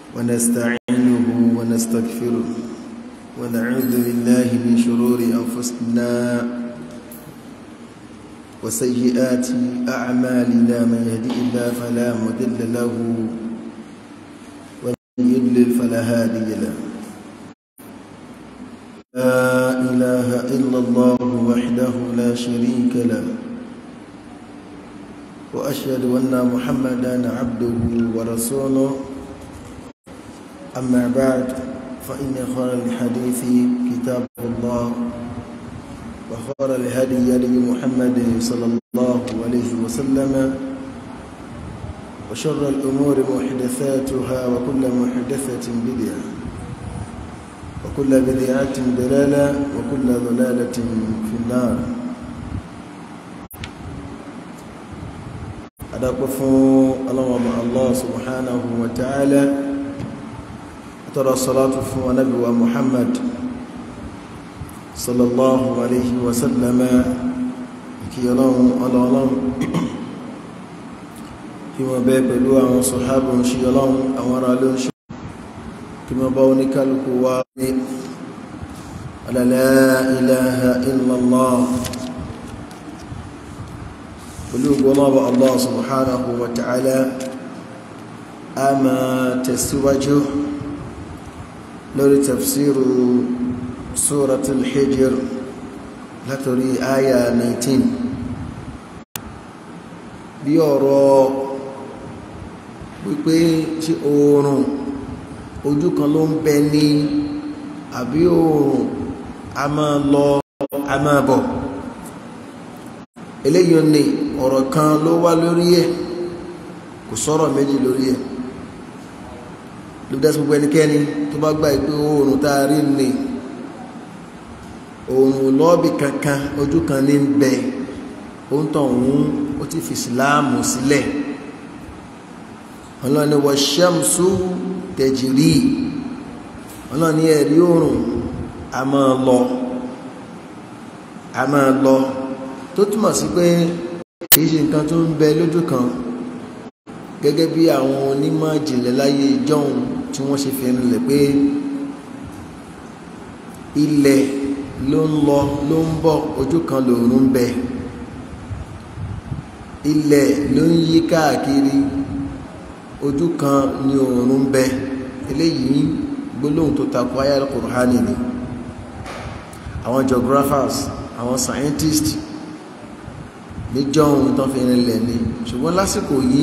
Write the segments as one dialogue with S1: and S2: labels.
S1: ونستعينه ونستغفره ونعوذ بالله من شرور أنفسنا وسيئات أعمالنا من يهدئ الله فلا مضل له ومن يضلل فلا هادي له لا إله إلا الله وحده لا شريك له وأشهد أن محمدا عبده ورسوله أما بعد فإن خير الحديث كتاب الله وخير الهدي هدي محمد صلى الله عليه وسلم وشر الأمور محدثاتها وكل محدثة بدعة وكل بدعة ضلالة وكل ضلالة في النار أدعو الله الله سبحانه وتعالى ترى الصلاة فو نبي محمد صلى الله عليه وسلم kí ọlọ́run ọlọ́run kí wọ́n bẹ́ pẹ̀lú àwọn sọ̀hábùn ṣe ọlọ́run àwọn ará ló ń ṣe kí wọ́n bá oníkálùkù wá ní la ilaha illallah pẹ̀lú gbọ́nàbà Allah subhanahu wa ta'ala a máa tẹ̀síwájú lórí tafsiru suratul hijr látòrí àyà 19 bí ọ̀rọ̀ wípé tí oòrùn ojú kan ló ń bẹ ní àbí oòrùn a máa lọ a máa bọ̀ eléyìí ni ọ̀rọ̀ kan ló wá lórí ẹ̀ kò sọ̀rọ̀ méjì lórí ẹ̀ ló dá sí gbogbo ẹnikẹ́ni tó bá gbà pé oòrùn tá a rí ni oòrùn lọ́ọ̀bì kankan ojú kan ní bẹ ó ń tàn òun ó ti fi ìsìláàmù sílẹ̀ ọlọ́ni wọ ṣẹ́mùsù tẹ̀jìrí ọlọ́ni ẹ̀rí oòrùn a máa lọ a máa lọ tó túmọ̀ sí pé kìí ṣe nǹkan tó ń bẹ lójú kan gẹ́gẹ́ bí àwọn onímọ̀ ìjìnlẹ̀ láyé ìjọ́un tí wọ́n ṣe fi rinlẹ̀ pé ilẹ̀ ló ń lọ ló ń bọ̀ ojú kan lòun ń bẹ ilẹ̀ ló ń yí káàkiri ojú kan ni òun ń bẹ eléyìí gbólóhùn tó takò ayé al-Qur'ani ni àwọn geographers àwọn scientists níjọ́ ohun tó fi rinlẹ̀ ni ṣùgbọ́n lásìkò yìí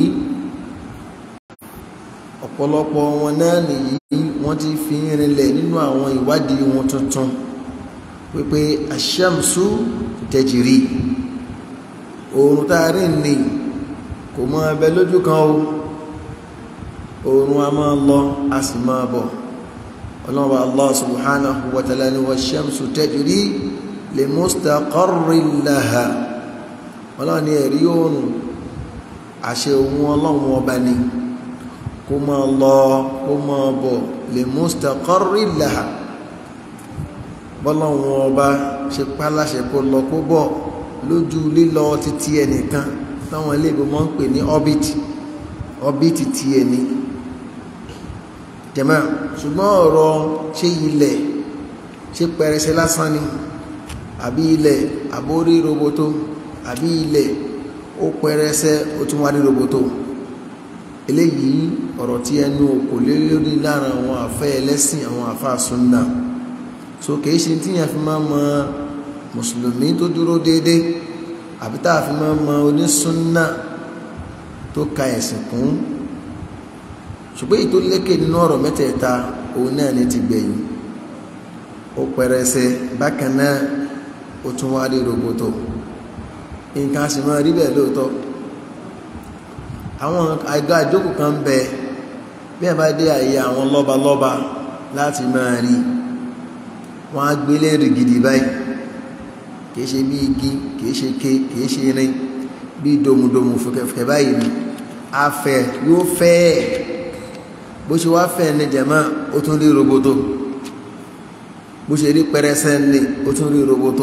S1: ọ̀pọ̀lọpọ̀ wọn náà nìyí wọ́n ti fi rinlẹ̀ nínú àwọn ìwádìí wọn tuntun wípé aṣẹ́mùsù tẹ̀jìrì oòrùn tààrí ní kò mọ́ ẹbẹ lójú kan o oòrùn a máa lọ a sì máa bọ̀ ọlọ́wọ́ Allah subhanahu wa ta'ala ni wa ṣẹ́mùsù tẹ̀jìrì li mustaqarrin laha ọlọ́run ní ẹ̀rí oòrùn àṣẹ ohun ọlọ́run ọba ni kó máa lọ kó máa bọ̀ li mustaqarrin laha bọ́lọ́run ọba ṣe páláṣẹ kó lọ kó bọ̀ lójú lílọ títí ẹnìkan táwọn iléèbó máa ń pè ní orbit orbit ti ẹni jẹ̀mọ́ ṣùgbọ́n ọ̀rọ̀ ṣé ilẹ̀ ṣé pẹrẹsẹ lásán ni àbí ilẹ̀ àbórí roboto àbí ilẹ̀ ó pẹrẹsẹ ó tún wá ní roboto eléyìí ọ̀rọ̀ tí ẹnu kò lé lórí lára àwọn àfẹ́ ẹlẹ́sìn àwọn àfáà súnnà so kìí ṣe tí yẹn fi máa mọ mùsùlùmí tó dúró déédé àbí tá a fi máa mọ onísúnnà tó ka ẹ̀sìn kún ṣùgbọ́n èyí tó lékè nínú ọ̀rọ̀ mẹ́tẹ̀ẹ̀ta òun náà ní ti gbẹ̀yìn ó pẹrẹsẹ bákan náà ó tún wá rí roboto nǹkan a sì máa rí bẹ́ẹ̀ lóòótọ́ àwọn àga àjókòó kan bẹ bí ẹ bá dé àyè àwọn lọ́balọ́ba láti máa rí wọ́n á gbélé rìgìdì báyìí kìí ṣe bí igi kìí ṣe ké kìí ṣe irin bí domudomu fùkẹ̀fùkẹ̀ báyìí ni afẹ́ yóò fẹ́ bó ṣe wá fẹ́ ní jẹ̀mọ́ ó tún rí roboto bó ṣe rí pẹrẹsẹ ní ó tún rí roboto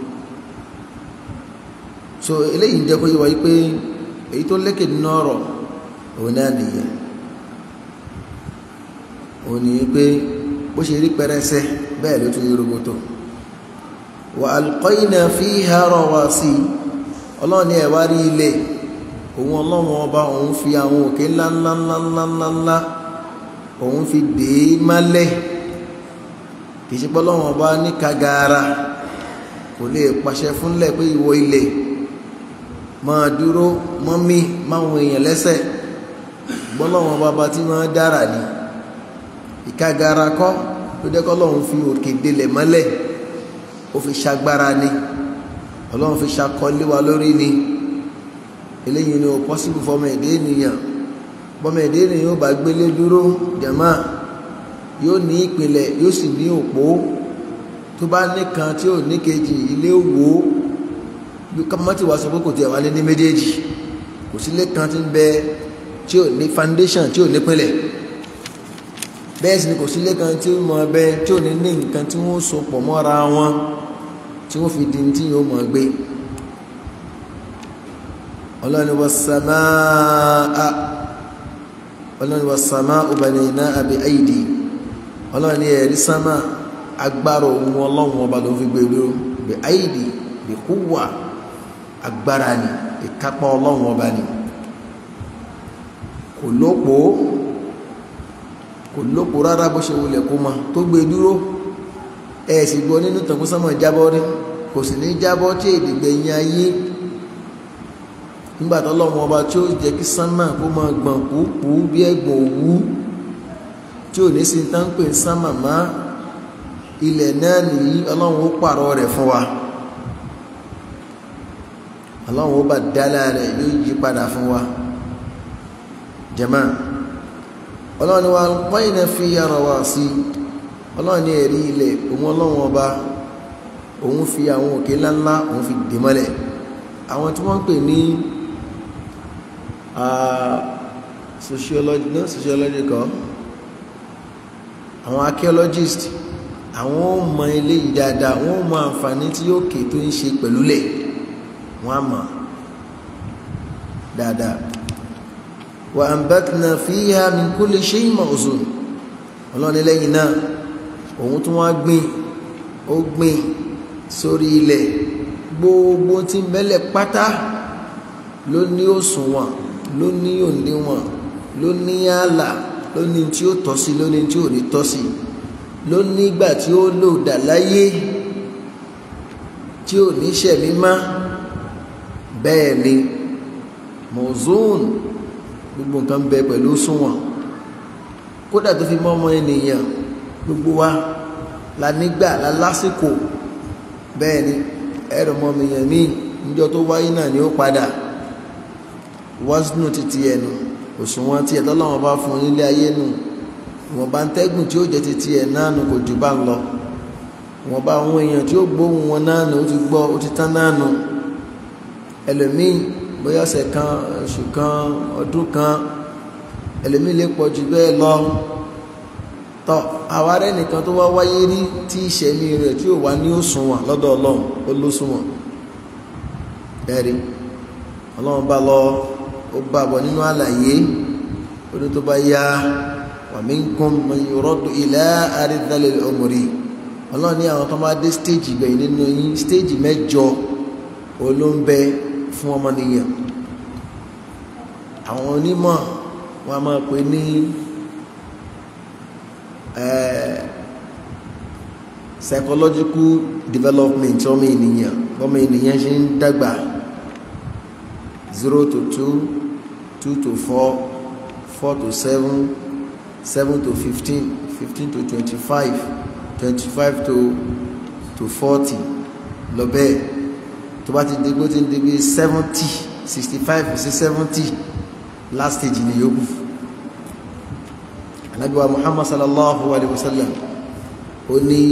S1: so eléyìí ń jẹ́ kó yé wa yí pé èyí tó lékè nínú ọ̀rọ̀ òun náà nìyẹn ò ní pé bó ṣe rí pẹrẹsẹ bẹ́ẹ̀ ló tún rí roboto wa alqayna fiha rawasi ọlọ́run ní ẹ̀wá rí ilé òun ọlọ́run ọba òun fi àwọn òkè ńláńláńláńláńlá òun fi dè é málẹ̀ kì í ṣe pé ọlọ́run ọba ní kagara kò lè pàṣẹ fúnlẹ̀ pé ìwọ ilé máa dúró mọ́mí máwọn èèyàn lẹ́sẹ̀ gbọ́lọ́wọ́n bàbá tí máa dára ní ìkagara kọ́ ló dẹ́kọ́ lọ́run fi òkè délẹ̀ mọ́lẹ̀ ó fi ṣagbára ni ọlọ́run fi ṣakọlé wa lórí ni eléyìí ni ó pọ́sibú fọmọ èdè ènìyàn bọ́mọ èdè ènìyàn yóò bá gbélé dúró jàmá yóò ní ìpìlẹ̀ yóò sì ní òpó tó bá nìkan tí ò ní kejì ilé wò ó bí kọ́mọ́tì wa sọ pé kò tiẹ̀ wá lé ní méjèèjì kò sí ilé kan tí ń bẹ tí ò ní foundation tí ò ní pínlẹ̀ bẹ́ẹ̀ sì ni kò sí ilé kan tí ó mọ ẹbẹ tí ò ní ní nǹkan tí wọ́n so pọ̀ mọ́ra wọn tí wọ́n fi di tí yóò mọ̀ gbé ọlọ́ni wa sàmáà ọlọ́ni wa sàmáà banaynaha bi aidi ọlọ́ni ẹ̀rí sánmà agbára ohun ọlọ́run ọba ló fi gbé dúró bi aidi bi quwwa agbára ni ìkápá ọlọ́run ọba ni kò lópo kò lópo rárá bó ṣe wulẹ̀ kó mọ tó gbé dúró ẹ sì gbọ́ nínú tàn kó sánmà jábọ́ rí kò sì ní jábọ́ tí èdè gbẹ̀yìn ayé nígbà tó ọlọ́run ọba tí ó jẹ́ kí sánmà kó máa gbọ̀n púpù bí ẹ̀gbọ̀n òwú tí ò ní sí tán pè sánmà má ilẹ̀ náà nìyí ọlọ́run ó pààrọ̀ rẹ̀ fún wa ọlọ́run ó bá dálá rẹ̀ yóò yí padà fún wa jẹ́mà ọlọ́run ni wa wáyé náà fi yára wá sí ọlọ́run ní ẹ̀rí ilẹ̀ òun ọlọ́run ọba òun fi àwọn òkè ńláńlá òun fi dè mọ́lẹ̀ àwọn tí wọ́n ń pè ní sociology no sociology kọ́ àwọn archaeologist àwọn ó mọ eléyìí dáadáa wọ́n ó mọ àǹfààní tí yóò kè tó ń ṣe pẹ̀lú lẹ̀ wọ́n á mọ̀ dáadáa wa ambatna fiha min kulli shay'in mawzun ọlọ́ni lẹ́yìn náà òun tún wá gbìn ó gbìn sórí ilẹ̀ gbogbo tí ń bẹ́lẹ̀ pátá ló ní òṣùwọ̀n ló ní òǹdíwọ̀n ló ní ààlà ló ní tí ó tọ́ sí ló ní tí ò ní tọ́ sí ló ní ìgbà tí ó lò dà láyé tí ò ní ṣẹ̀mí má bẹ́ẹ̀ ni mọ̀zóòn gbogbo nǹkan bẹ pẹ̀lú òṣùwọ̀n kódà tó fi mọ́ ọmọ ènìyàn gbogbo wa la nígbà la lásìkò bẹ́ẹ̀ ni ẹ̀rọ ọmọ ènìyàn míì níjọ́ tó wáyé náà ni ó padà wásínú títí ẹnu òṣùwọ̀n tí ẹ̀tọ́ làwọn bá fún nílé ayé nù wọ́n bá ń tẹ́gùn tí ó jẹ́ títí ẹ̀ náà nù kò jù bá ń lọ wọ́n bá àwọn èèyàn tí ó gbóhùn wọn náà nù ó ti gbọ́ ó ti tán náà nù ẹlòmíì bóyá ọ̀sẹ̀ kan oṣù kan ọdún kan ẹlòmíì lè pọ̀ jù bẹ́ẹ̀ lọ tọ́ àwa rẹ̀ nìkan tó wá wáyé rí tí ìṣẹ̀mí rẹ̀ tí ò wá ní òṣùwọ̀n lọ́dọ̀ ọlọ́run ó lóṣùwọ̀n ẹ̀rí ọlọ́run bá lọ ó bá bọ̀ nínú àlàyé ó ní tó bá yá wa minkum man yuraddu ila ardhil umri ọlọ́run ní àwọn tó bá dé stéèjì gbẹ̀yìn nínú yín stéèjì mẹ́jọ olóńbẹ fún ọmọnìyàn àwọn onímọ̀ wọn a máa pè ní psychological development ọmọ ènìyàn ọmọ ènìyàn ṣe ń dàgbà zero to two two to four four to seven seven to fifteen fifteen to twenty-five twenty-five to to forty lọ bẹ́ẹ̀ tó bá ti di bó ti ń di bí seventy sixty five sí seventy last stage ni yòókù anabiwa muhammad sallallahu alayhi wa sallam ó ní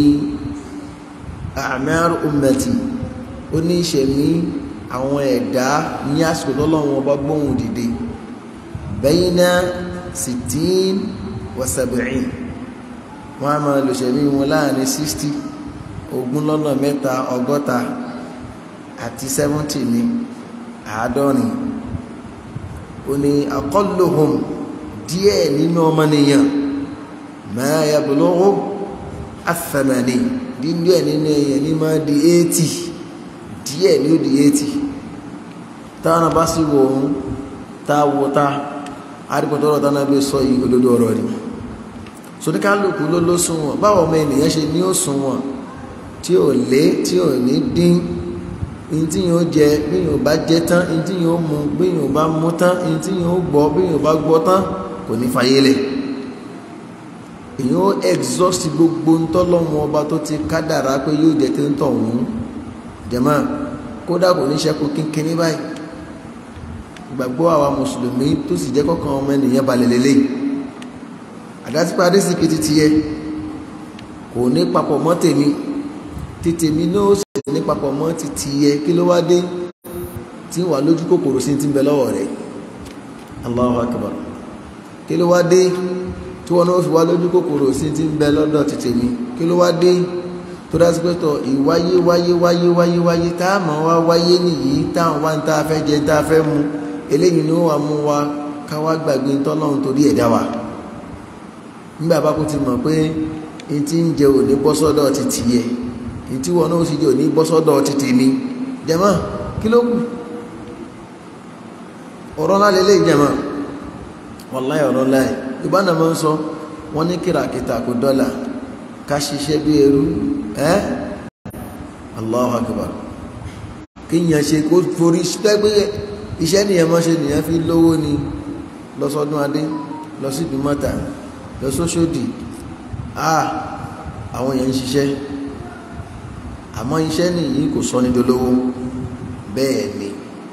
S1: a'mar ummati ó ní ìṣẹ̀mí àwọn ẹ̀dá ní àsìkò tọ́lọ́run ọba gbóhùn dìde bayna sittin wa sab'in wọ́n á máa lò ṣẹ̀mí wọn láàrin sixty ogún lọ́nà mẹ́ta ọgọ́ta àti seventy ní àádọ́rin ó ní aqalluhum díẹ̀ nínú ọmọnìyàn ma yablughu athamani dídú ẹ̀ nínú èèyàn ní máa di 80 díẹ̀ ní ó di 80 táwọn bá sì wò ó tá a wò tá àdìpọ̀tọ́rọ̀ tánà bí sọ yìí olódó ọ̀rọ̀ rí soníkálùkù ló ló sunwọ̀n báwọn ọmọ ènìyàn ṣe ní ó sunwọ̀n tí ò lé tí ò ní dín in tí yóò jẹ bí yóò bá jẹ tán in tí yóò mu bí yóò bá mu tán in tí yóò gbọ́ bí yóò bá gbọ́ tán kò ní fayélẹ̀ èyàn ó exhaust gbogbo ntọ́lọ́mù ọba tó ti kádàrá pé yóò jẹ tí ń tọ̀ ọ̀hún jẹ̀mọ́ kódà kò ní ṣẹ́kù kínkínní báyìí gbàgbọ́ àwa mùsùlùmí tó sì jẹ́ kọ́kàn ọmọ ènìyàn balẹ̀ lélẹ̀ àdásípa adésìkì ti tiẹ̀ kò ní papọ̀ mọ́ tèmi ti tèmi náà sì ní papọ̀ mọ́ ti tiẹ̀ kí ló wá dé tí wà lójú kòkòrò sí ti ń bẹ lọ́wọ́ rẹ̀ Allahu akbar kí ló wá dé tí wọn náà fi wá lójú kòkòrò sí ti ń bẹ lọ́dọ̀ ti tèmi kí ló wá dé tó dá sí pé tọ ìwáyé wáyé wáyé wáyé wáyé tá a mọ̀ wá wáyé nìyí táwọn wá ń tá a fẹ́ jẹ tá a fẹ́ mu eléyìí ni ó wà mú wa ká wá gbàgbé tọ́lọ́run torí ẹ̀dá wa nígbà bá kó ti mọ̀ pé n ti ń jẹ òní bọ́ sọ́dọ̀ ti tìyẹ n tí wọn náà sì jẹ òní bọ́ sọ́dọ̀ ti tèmi jẹ̀mọ́ kí ló kù ọ̀rọ̀ ńlá lélẹ́yìí jẹ̀mọ́ wàláyé ọ̀rọ̀ láì yorùbá náà máa ń sọ wọ́n ní kìràkìtà kò dọ́là ká ṣiṣẹ́ bí ẹrú ẹ́ Allahu akbar kíyàn ṣe kó forí pẹ́gbẹ́ iṣẹ́ nìyẹn máa ṣe nìyẹn fi lówó ni lọ́sọdún adé lọ sí ìdúmọ́ta lọ sóṣòdì ah àwọn èèyàn ń ṣiṣẹ́ àmọ́ iṣẹ́ nìyí kò sọ ní dolówó bẹ́ẹ̀ ni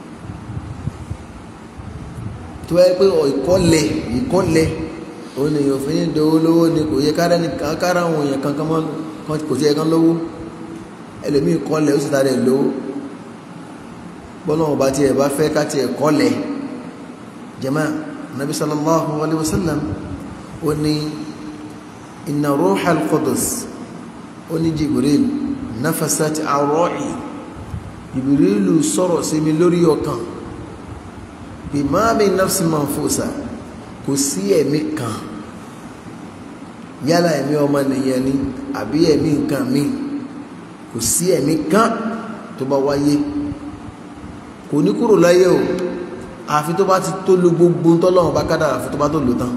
S1: tó yẹ pé ìkọ́lẹ̀ ìkọ́lẹ̀ òun ni yóò fi ní dowó lówó ni kò yẹ kára ní kára àwọn èèyàn kankan mọ́ kò sí ẹ̀kan lówó ẹlòmíì kọ́lẹ̀ ó sì tàrí ẹ̀ lówó bọ́lá ọba tí ẹ bá fẹ́ ká ti ẹ̀ kọ́lẹ̀ jama nabi sallallahu alayhi wa sallam ó ní inna ruhal qudus ó ní jibril nafasat arọ́ì jibril sọ̀rọ̀ sí mi lórí ọkàn bimami nafsi manfusa kò sí ẹ̀mí kan yálà ẹ̀mí ọmọ nìyẹn ni àbí ẹ̀mí nǹkan mi kò sí ẹ̀mí kan tó bá wáyé kò ní kúrò láyé o àfi tó bá ti tó lo gbogbo tọ́lọ́run bá kádàrà àfi tó bá tó lò tán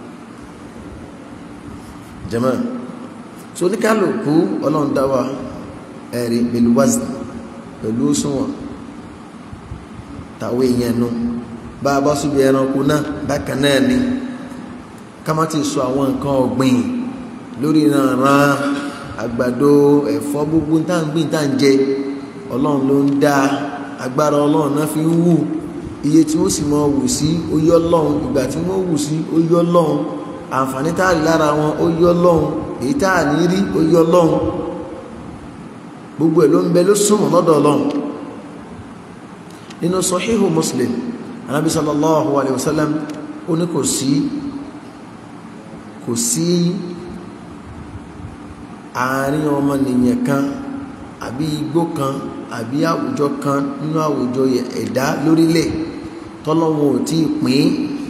S1: jẹ́mọ́ so ní kálukú ọlọ́run dá wa ẹ̀rí pẹ̀lú wazn pẹ̀lú òṣùwọ̀n tàwé yẹn nu bá a bá súbi ẹranko náà bákan náà ni ká má ti sọ àwọn nǹkan ọ̀gbìn lórí ìrànràn àgbàdo ẹ̀fọ́ gbogbo tá à ń gbìn tá à ń jẹ ọlọ́run ló ń dá agbára ọlọ́run náà fi ń wù iye tí wọ́n sì mọ wù sí ó yọ lọ́hùn ìgbà tí wọ́n wù sí ó yọ lọ́hùn àǹfààní tá a rí lára wọn ó yọ lọ́hùn èyí tá a ní rí ó yọ lọ́hùn gbogbo ẹ̀ ló ń bẹ ló súnmọ́ lọ́dọ̀ ọlọ́run nínú sọ̀híhù muslim anábì sallallahu alayhi wa sallam ó ní kò sí kò sí àárín ọmọnìyàn kan àbí igbó kan àbí àwùjọ kan nínú àwùjọ ẹ̀dá lórílẹ̀ tọ́lọ́wọ́n ò tí ì pín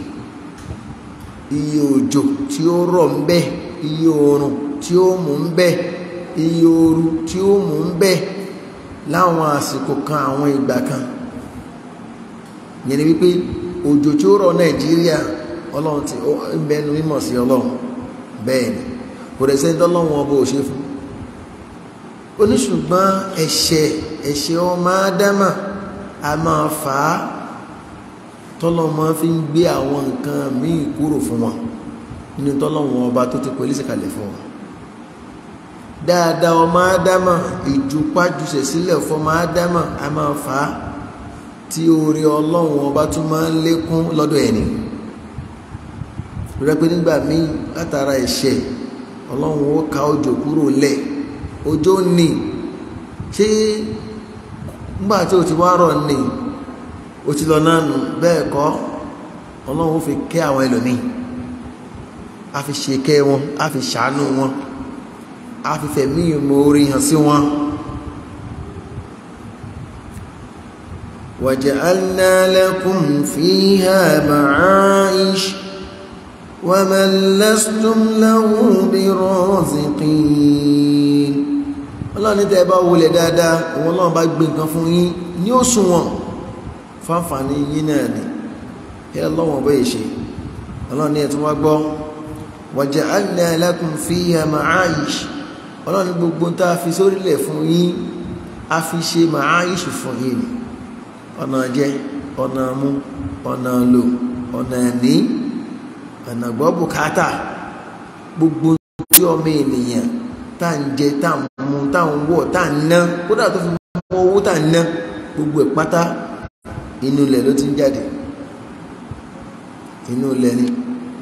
S1: iye òjò tí ó rọ̀ ń bẹ iye oòrùn tí ó mú ń bẹ iye ooru tí ó mú ń bẹ láwọn àsìkò kan àwọn ìgbà kan yẹn ni wípé òjò tí ó rọ̀ nàìjíríà ọlọ́run ti ń bẹnu mímọ̀ sí ọlọ́run bẹ́ẹ̀ ni kò dẹ̀ sẹ́ni tọ́lọ́run ọba ò ṣe fún oníṣùgbọ́n ẹ̀ṣẹ̀ ẹ̀ṣẹ̀ ọmọ ádámà a máa fà á tọ́lọ́mọ fi ń gbé àwọn nǹkan míì kúrò fún wọn nínú tọ́lọ́run ọba tó ti pèlísì kalẹ̀ fún wọn dáadáa ọmọ ádámà ìjùpájùṣẹ̀ sílẹ̀ fọmọ ádámà a máa fà á tí oore ọlọ́run ọba tún máa ń lékún lọ́dọ̀ ẹni rẹ pé nígbà míì látara ẹ̀ṣẹ̀ ọlọ́run ó ka òjò kúrò lẹ̀ òjò ní ṣé nígbà tí o ti wá rọ̀ ní o ti lọ náà nù bẹ́ẹ̀ kọ́ ọlọ́run ó fi kẹ́ àwọn ẹlòmíì a fi ṣe kẹ́ wọn a fi ṣàánú wọn a fi fẹ̀mí ìmoore hàn sí wọn. وجعلنا لكم فيها معايش ومن لستم له برازقين ọlọ́run ní tẹ́ ẹ bá wọlé dáadáa òun ọlọ́run bá gbé nǹkan fún yín ní òṣùwọ̀n fáǹfààní yín náà ni ẹ lọ́wọ́n bọ́ èṣe ọlọ́run ní ẹ̀ tún wá gbọ́ waja'alna lakum fiha ma'ayish ọlọ́run ní gbogbo tá a fi sórílẹ̀ fún yín a fi ṣe ma'ayish fún yín ni ọ̀nà jẹ ọ̀nà mú ọ̀nà lò ọ̀nà ní ọ̀nà gbọ́ bùkátà gbogbo tí ọmọ ènìyàn tá à ń jẹ tá à ń mu tá à ń wọ̀ tá à ń ná kódà tó fi mọ owó tá à ń ná gbogbo ẹ̀ pátá inú ilẹ̀ ló ti ń jáde inú ilẹ̀ ni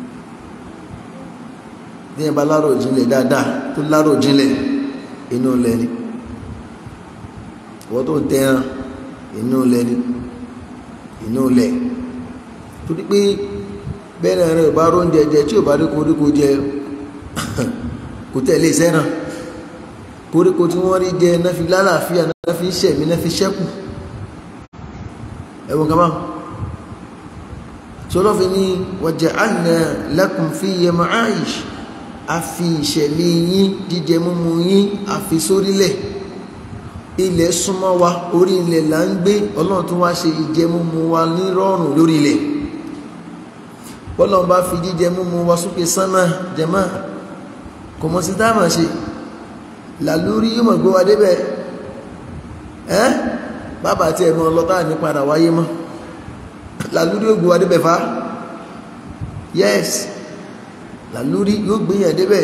S1: bí ẹ bá lárò jinlẹ̀ dáadáa tó lárò jinlẹ̀ inú ilẹ̀ ni ìwọ́n tó ń tẹ́ran inú ilẹ̀ ni inú ilẹ̀ torí pé bẹ́ẹ̀ rẹ̀ bá róúnjẹ jẹ tí ò bá rí koríko jẹ kò tẹ̀lé sẹ́ràn koríko tí wọ́n rí jẹ náà fi lálàáfíà náà fi ṣẹ̀mí náà fi ṣẹ́kù ẹ̀wọ̀n kan máa sọlọ́fin ní waja'alna lakum fiyya ma'ayish a fi ìṣẹ̀mí yín jíjẹ múmu yín a fi sórílẹ̀ ilẹ̀ súnmọ́ wa orí ilẹ̀ là ń gbé ọlọ́run tún wá ṣe ìjẹ múmu wa ní rọrùn lórí ilẹ̀ bọ́lọ́run bá fi jíjẹ múmu wa sókè sánmà jẹ́mọ́ kò mọ̀ sí táàmà ṣe làlúrí yóò mọ̀ gbé wa débẹ̀ ẹ́ bàbá tí ẹ̀mọ́ ọlọ́tà ní padà wáyé mọ́ làlúrí yóò gbé wa débẹ̀ fa yes làlúrí yóò gbé yẹn débẹ̀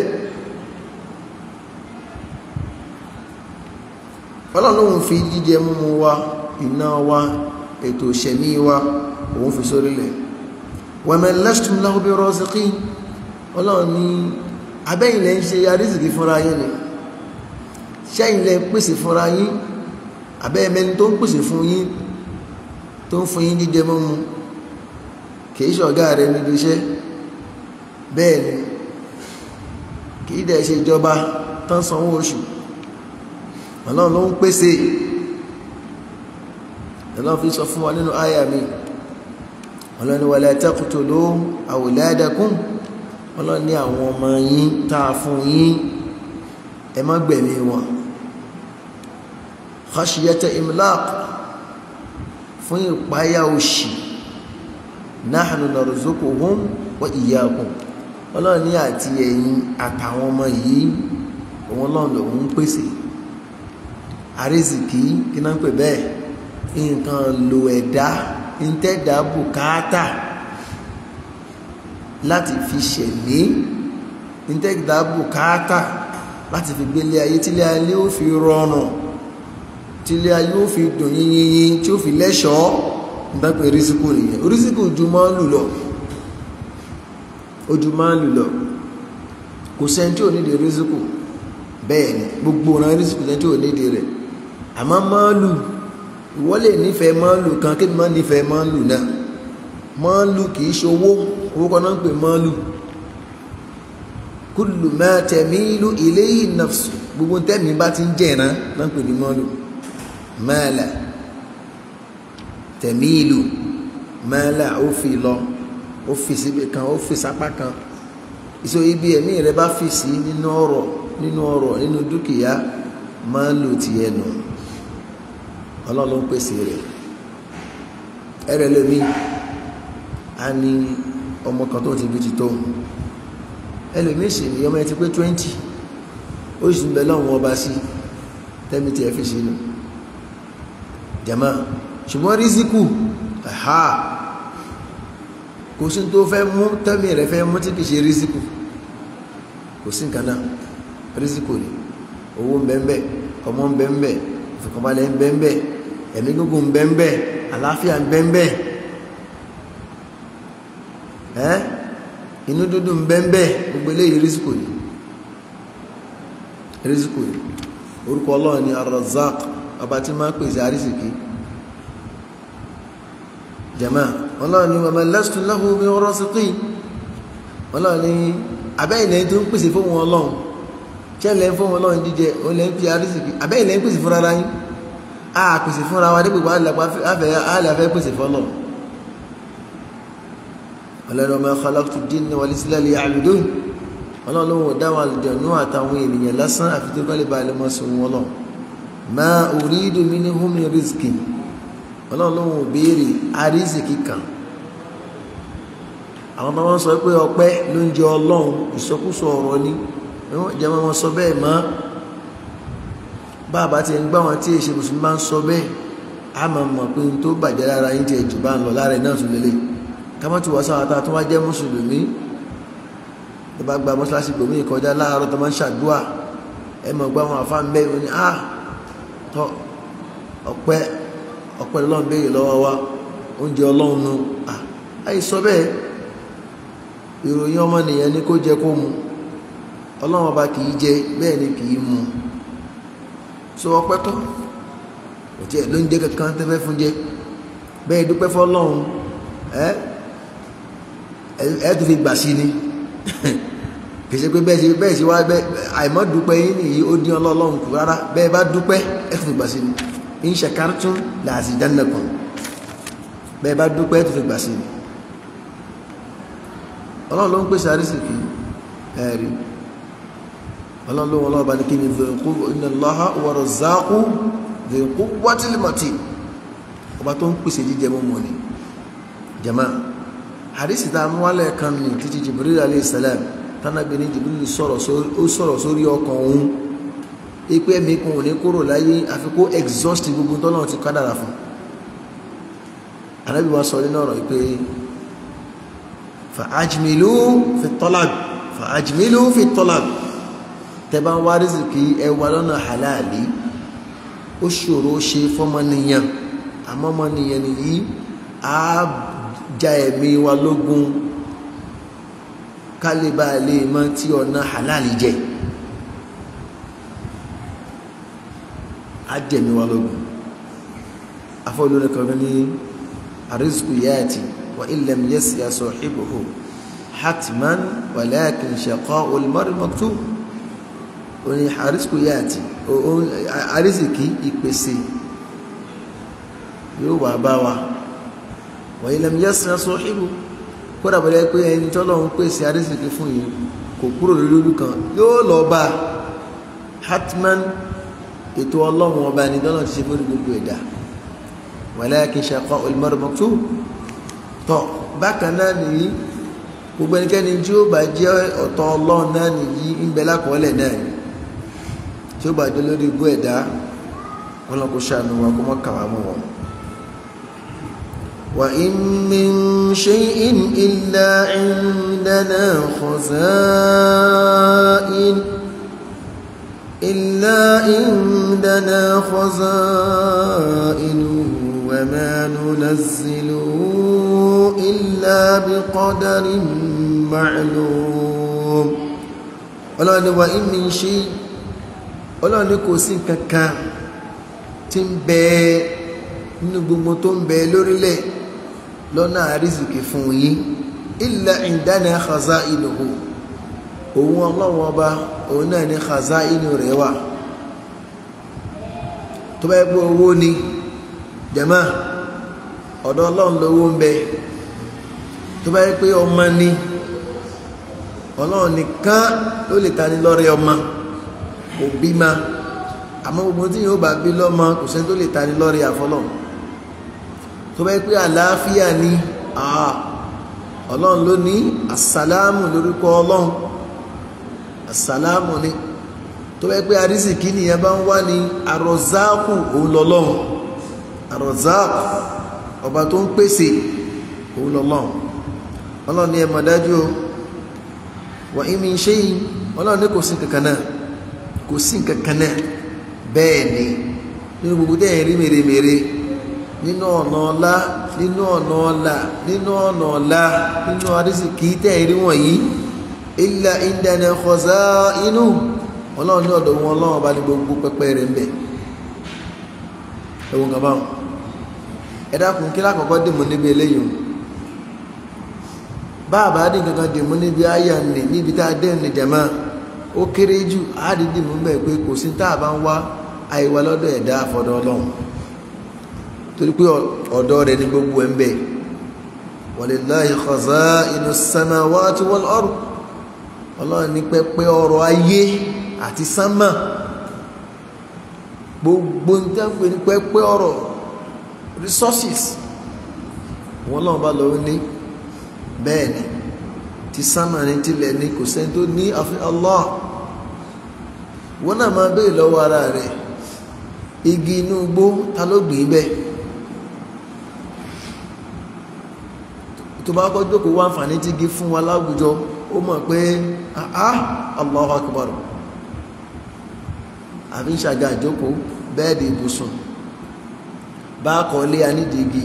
S1: ọlọ́run fi jíjẹ múmu wa iná wa ètò ìṣẹ̀mí wa òun fi sórílẹ̀ wẹ̀mẹ̀ lẹ́ṣtùm lahu bi raziqin ọlọ́run ní abẹ́yìn lẹ́ ń ṣe arísìkí fúnra yín ni ṣẹ́yìn lẹ́ pèsè fúnra yín abẹ́yẹmẹ́ni tó ń pèsè fún yín tó ń fún yín jíjẹ múmu kìí ṣọ̀gá rẹ̀ níbi iṣẹ́ bẹ́ẹ̀ ni kìí dẹ̀ ṣe ìjọba tán sanwó oṣù ọlọ́run ló ń pèsè ọlọ́run fi sọ fún wa nínú àyà mi ọlọ́run ni wala taqtulu awladakum ọlọ́run ní àwọn ọmọ yín tá a fún yín ẹ má gbẹ̀mí wọn khashiyata imlaq fún ìpáyà òṣì nahnu narzuquhum wa iyyakum ọlọ́run ní àti ẹ̀yin àtàwọn ọmọ yìí òun ọlọ́run lòun ń pèsè àrísìkí kí náà ń pè bẹ́ẹ̀ nǹkan lo ẹ̀dá ntẹ́dá bùkátà láti fi ṣẹ̀mí ntẹ́dá bùkátà láti fi gbélé ayé tílé ayé ó fi rọrùn tílé ayé ó fi dùn yínyínyín tí ó fi lẹ́ṣọ̀ọ́ nígbàgbé rísíkù nìyẹn rísíkù ju máa ń lù lọ ojú máa ń lù lọ kò sẹ́ni tí ò nídìí rísíkù bẹ́ẹ̀ ni gbogbo ọ̀nà rísíkù sẹ́ni tí ò nídìí rẹ̀ àmọ́ máàlù ìwọ lè nífẹ̀ẹ́ máàlù kan kí ni máa nífẹ̀ẹ́ máàlù náà máàlù kìí ṣowó owó kan náà ń pè máàlù kullu ma tamilu ilayhi nafsu gbogbo tẹ́mi bá ti ń jẹ̀rán náà ń pè ní máàlù máàlà tamilu máàlà ó fi lọ ó fi síbi kan ó fi sápá kan ìṣó ibi ẹ̀mí rẹ bá fi sí nínú ọ̀rọ̀ nínú ọ̀rọ̀ nínú dúkìá máàlù tiẹ̀ nù ọlọ́run pèsè rẹ̀ ẹrẹ lómi a ní ọmọ kan tó ti bí ti tó ẹlòmíì sì ní ọmọ ẹ ti pé twenty ó sì ń bẹ lọ́wọ́ ọba sí tẹ́mi tí ẹ fi sínú jama ṣùgbọ́n rísíkù ẹ̀há kò sí tó fẹ́ mú tẹ́mi rẹ̀ fẹ́ mú tí kì í ṣe rísíkù kò sí nǹkan náà rísíkù ni owó ń bẹ ń bẹ ọmọ ń bẹ ń bẹ ìfọ̀kànbalẹ̀ ń bẹ ń bẹ ẹ̀mí gígùn ń bẹ ń bẹ àlàáfíà ń bẹ ń bẹ ẹ́ inú dúdú ń bẹ ń bẹ gbogbo eléyìí rísíkù ni rísíkù ni orúkọ ọlọ́run ni Ar-Razzaq ọba tí máa pèsè àrísìkí jama ọlọ́run ni wàmà lastu lahu bi rasiqin ọlọ́run ni abẹ́yìnlẹ̀ tó ń pèsè fún wọn ọlọ́run ṣẹlẹ̀ fún wọn ọlọ́run jíjẹ òun lẹ́ ń fi àrísìkí abẹ́yìnlẹ̀ ń pèsè fúnra ara yín a pèsè fúnra wa dípò àlẹ́ afẹ́ pèsè fọ́lọ̀ ọlọ́run ọmọ khalaqtu jinna wal insa liya'budun ọlọ́run ò dáwọn àlùjànnú àtàwọn ènìyàn lásán àfi tó kọ́lé balẹ̀ mọ́ sí wọn lọ ma uridu minhum min rizqin ọlọ́run ò béèrè àrísìkì kan àwọn tó wọ́n sọ pé ọpẹ́ ló ń jẹ ọlọ́run ìsọkúsọ ọ̀rọ̀ ni jẹ́ wọn sọ bẹ́ẹ̀ mọ́ bàbá ti ń gbá wọn tí èṣe mùsùlùmí bá ń sọ bẹ́ẹ̀ a máa mọ̀ pé n tó bàjẹ́ lára yín tiẹ̀ jù bá ń lọ lára ẹ̀ náà tún lélẹ̀ kámọ́ tí wọ́n sáwọn tá a tún wá jẹ́ mùsùlùmí tó bá gba mọ́ṣáláṣí gbòmí ìkọjá láàárọ̀ tó máa ń ṣàdúà ẹ mọ̀ gbá wọn àfa ń bẹ́ wọn ni a tọ́ ọpẹ́ ọpẹ́ lọ́n béèrè lọ́wọ́ wa oúnjẹ ọlọ́run nu àyè sọ bẹ́ẹ̀ ìròyìn ọmọnìyàn ni kó jẹ kó mu ọlọ́run ọba kì í jẹ bẹ́ẹ̀ ni kì í mu so ọpẹ́ tọ́ kò tiẹ̀ ló ń jẹ́ kankan tẹ́fẹ́ fún jẹ bẹ́ẹ̀ dúpẹ́ fọlọ́run ẹ ẹ tó fi gbà sí ni kì í ṣe pé bẹ́ẹ̀ ṣe bẹ́ẹ̀ ṣe wá bẹ́ẹ̀ àìmọ́ dúpẹ́ yín nìyí ó dín ọlọ́run kù rárá bẹ́ẹ̀ bá dúpẹ́ ẹ tó fi gbà sí ni in shakartum la azidannakum bẹ́ẹ̀ bá dúpẹ́ ẹ tó fi gbà sí ni ọlọ́run ló ń pèsè àrísìkì ẹ̀rí ọlọ́run ló wọn lọ́wọ́ bá ní kí ni zèkú inna Allaha huwa razzaqu zèkú wátìlìmọ̀tì ọba tó ń pèsè jíjẹ mọ́mọ́ ni jama àrísì tá a mú wálẹ̀ kan ní títí Jibril alayhi salam tánàbí ní Jibril sọ̀rọ̀ sórí ọkàn òun ipe ẹ̀mí kan ò ní kúrò láyé àfi kó exhaust gbogbo tọ́lọ́run ti kádàrà fún anábì wa sọ nínú ọ̀rọ̀ ìpè fàájìmìlú fi tọ́làb fàájìmìlú fi tọ́làb tẹ́bá ń wá rìsìkì ẹwà lọ́nà halali ó ṣòro ṣe fọ́mọnìyàn àmọ́mọnìyàn nìyí á já ẹ̀mí wa lógún kálíbà lè mọ tí ọ̀nà halali jẹ́ á jẹ̀mí wa lógún afọ́lórí kan ní àrísìkì yáàtì وإن لم يسي صاحبه حتما ولكن شقاء المرء مكتوب oni àrísìkò yá àti àrísìkí ìpèsè yóò wà bá wa wa ilẹ̀ yẹ́sìn aṣọ ìbò kódà bọ̀lẹ́ pé ẹni tọ́lọ̀ ń pèsè àrísìkí fún yìí kò kúrò lórí kan yóò lọ bá hatman ètò ọlọ́run ọba ẹni tọ́lọ̀ ti ṣe fún gbogbo ẹ̀dá walakin shaqa'ul mar'i maktub tọ bákan náà nìyí gbogbo ẹnikẹ́ni tí ó bá jẹ́ ọ̀tọ̀ ọlọ́run náà nìyí ń bẹ lákọọ́lẹ̀ náà ni tí ó bá jẹ́ lórí igbó ẹ̀dá wọn lọ kó ṣàánú wa kó mọ́ kàwá mọ́ wọn. wa in min shay'in illa indana khaza'in illa indana khaza'in wa ma nunazzilu إلا بقدر معلوم ọlọ́run ni wà ìmì ṣe ọlọ́run ni kò sí kankan tí ń bẹ nínú gbogbo tó ń bẹ lórílẹ̀ lọ́nà àrísìkì fún yín illa indana khaza'inuhu òun ọlọ́run ọba òun náà ní khaza'inu rẹ̀ wà tó bá yẹ pé owó ni jama ọ̀dọ̀ ọlọ́run lówó ń bẹ tó bá yẹ pé ọmọ ni ọlọ́run nìkan ló lè ta ní lọ́rẹ́ ọmọ kò bí ma àmọ́ gbogbo tí yóò bá bí lọ́mọ kò sẹ́ni tó lè ta ní lọ́rẹ́ àfọlọ́ tó bá yẹ pé àlàáfíà ni ọlọ́run ló ní àsàlámù lórúkọ ọlọ́run àsàlámù ni tó bá yẹ pé arísìkí nìyẹn bá ń wá ní àrọ̀záàkù òun lọ́lọ́run àrọ̀záàkù ọba tó ń pèsè òun lọ́lọ́run ọlọ́run ní ẹmọ̀ dájú o wà ìmì ṣe yìí ọlọ́run ní kò sí kankan náà kò sí kankan náà bẹ́ẹ̀ ni nínú gbogbo tẹ́yìn rí mèremère nínú ọ̀nà ọlá nínú ọ̀nà ọlá nínú ọ̀nà ọlá nínú arísìkí tẹ́yìn rí wọ̀nyí illa indana khaza'inu ọlọ́run ní ọ̀dọ̀ wọn ọlọ́run bá ní gbogbo pẹpẹ rẹ̀ ń bẹ ẹ̀wọ̀n kan báwọn ẹ dákun kí lákọ̀ọ́kọ́ dìmú níbi eléyìí báàbá dín kankan dìmú níbi àyà nì níbi tá a dé ní jama ó kéré jù àádìí mú bẹ́ẹ̀ pé kò sí tá a bá ń wá àìwá lọ́dọ̀ ẹ̀dá àfọ̀dọ̀ ọlọ́run torí pé ọ̀dọ̀ rẹ̀ ní gbogbo ẹ̀ ń bẹ walillahi khaza'inu samawati wal ard ọlọ́run ní pẹ́pẹ́ ọrọ̀ ayé àti sánmà gbogbo ní tẹ́ǹpẹ́ ní pẹ́pẹ́ ọrọ̀ resources wọn lọ́wọ́ bá lọ́wọ́ ní bẹ́ẹ̀ ni ti sánmà ní tilẹ̀ ní kò sẹ́ni tó ní àfi Allah wọn náà máa béèrè lọ́wọ́ ara rẹ̀ igi inú igbó ta ló gbìn bẹ́ẹ̀ tó bá kọ́ jókòó wá àǹfààní tí igi fún wa láwùjọ ó mọ̀ pé ah Allahu Akbar àfi ń ṣàga àjókòó bẹ́ẹ̀dì ibùsùn bá kọ́ lé a nídìí igi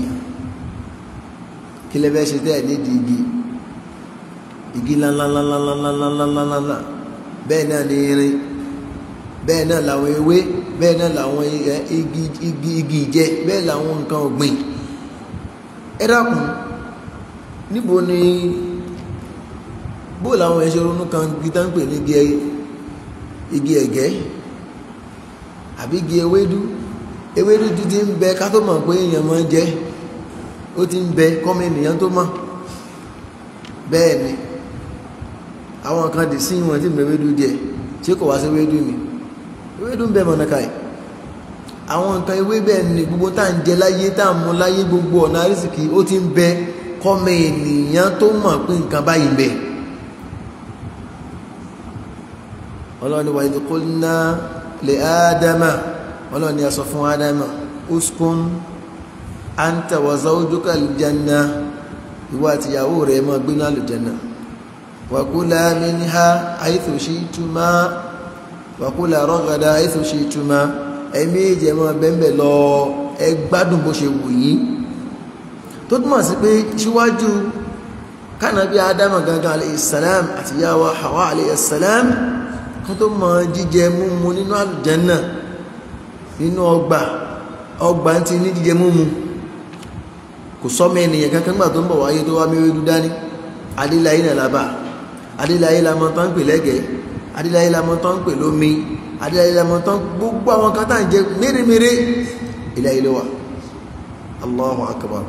S1: kí lè fẹ́ ṣe tẹ́ nídìí igi igi ńláńláńláńláńláńláńláńlá bẹ́ẹ̀ náà ní irin bẹ́ẹ̀ náà làwọn ewé bẹ́ẹ̀ náà làwọn igi igi igi ìjẹ bẹ́ẹ̀ làwọn nǹkan ọ̀gbìn ẹ dákun níbo ni bó làwọn ẹ̀ṣẹ̀ ronú kan gítá ń pè ní igi ẹ̀gẹ́ àbí igi ewédú ewédú ti ti ń bẹ ká tó mọ̀ pé èèyàn máa ń jẹ ó ti ń bẹ kọ́mọ ènìyàn tó mọ̀ bẹ́ẹ̀ ni àwọn kan dì sí wọn tí ń bẹ ewédú jẹ tí kò wá sí ewédú ni ewédú ń bẹ mọ̀nàkà yìí àwọn nǹkan ewé bẹ́ẹ̀ ni gbogbo tá à ń jẹ láyé tá à ń mu láyé gbogbo ọ̀nà àrísìkì ó ti ń bẹ kọ́mọ ènìyàn tó mọ̀ pé nǹkan báyìí ń bẹ. ọlọ́ni wa idh qulna li ádámà ọlọ́ni a sọ fún ádámà uskun anta wa zawjuka aljanna ìwọ àti ìyàwó rẹ̀ máa gbé ní àlùjànnà wa kula minha haythu shi'tuma wa kula ragada haythu shi'tuma ẹ̀mí ìjẹ́ máa bẹ́ẹ̀ lọ ẹ gbádùn bó ṣe wù yín tó túmọ̀ sí pé síwájú kánàbí ádámà gangan aleyhisselam àti yàwó hawa aleyhisselam kan tó mọ jíjẹ múmu nínú àlùjànnà nínú ọgbà ọgbà ti ní jíjẹ múmu kò sọmọ ènìyàn kankan gbà tó ń bọ̀ wáyé tó wá méwé dúdá ní adélayé náà lábà adélayé lamọ tán ń pè lẹ́gẹ̀ẹ́ adélayé lamọ tán ń pè lómi adélayé lamọ tán gbogbo àwọn kan tá à ń jẹ méremére ilé ayé ló wà Allahu akbar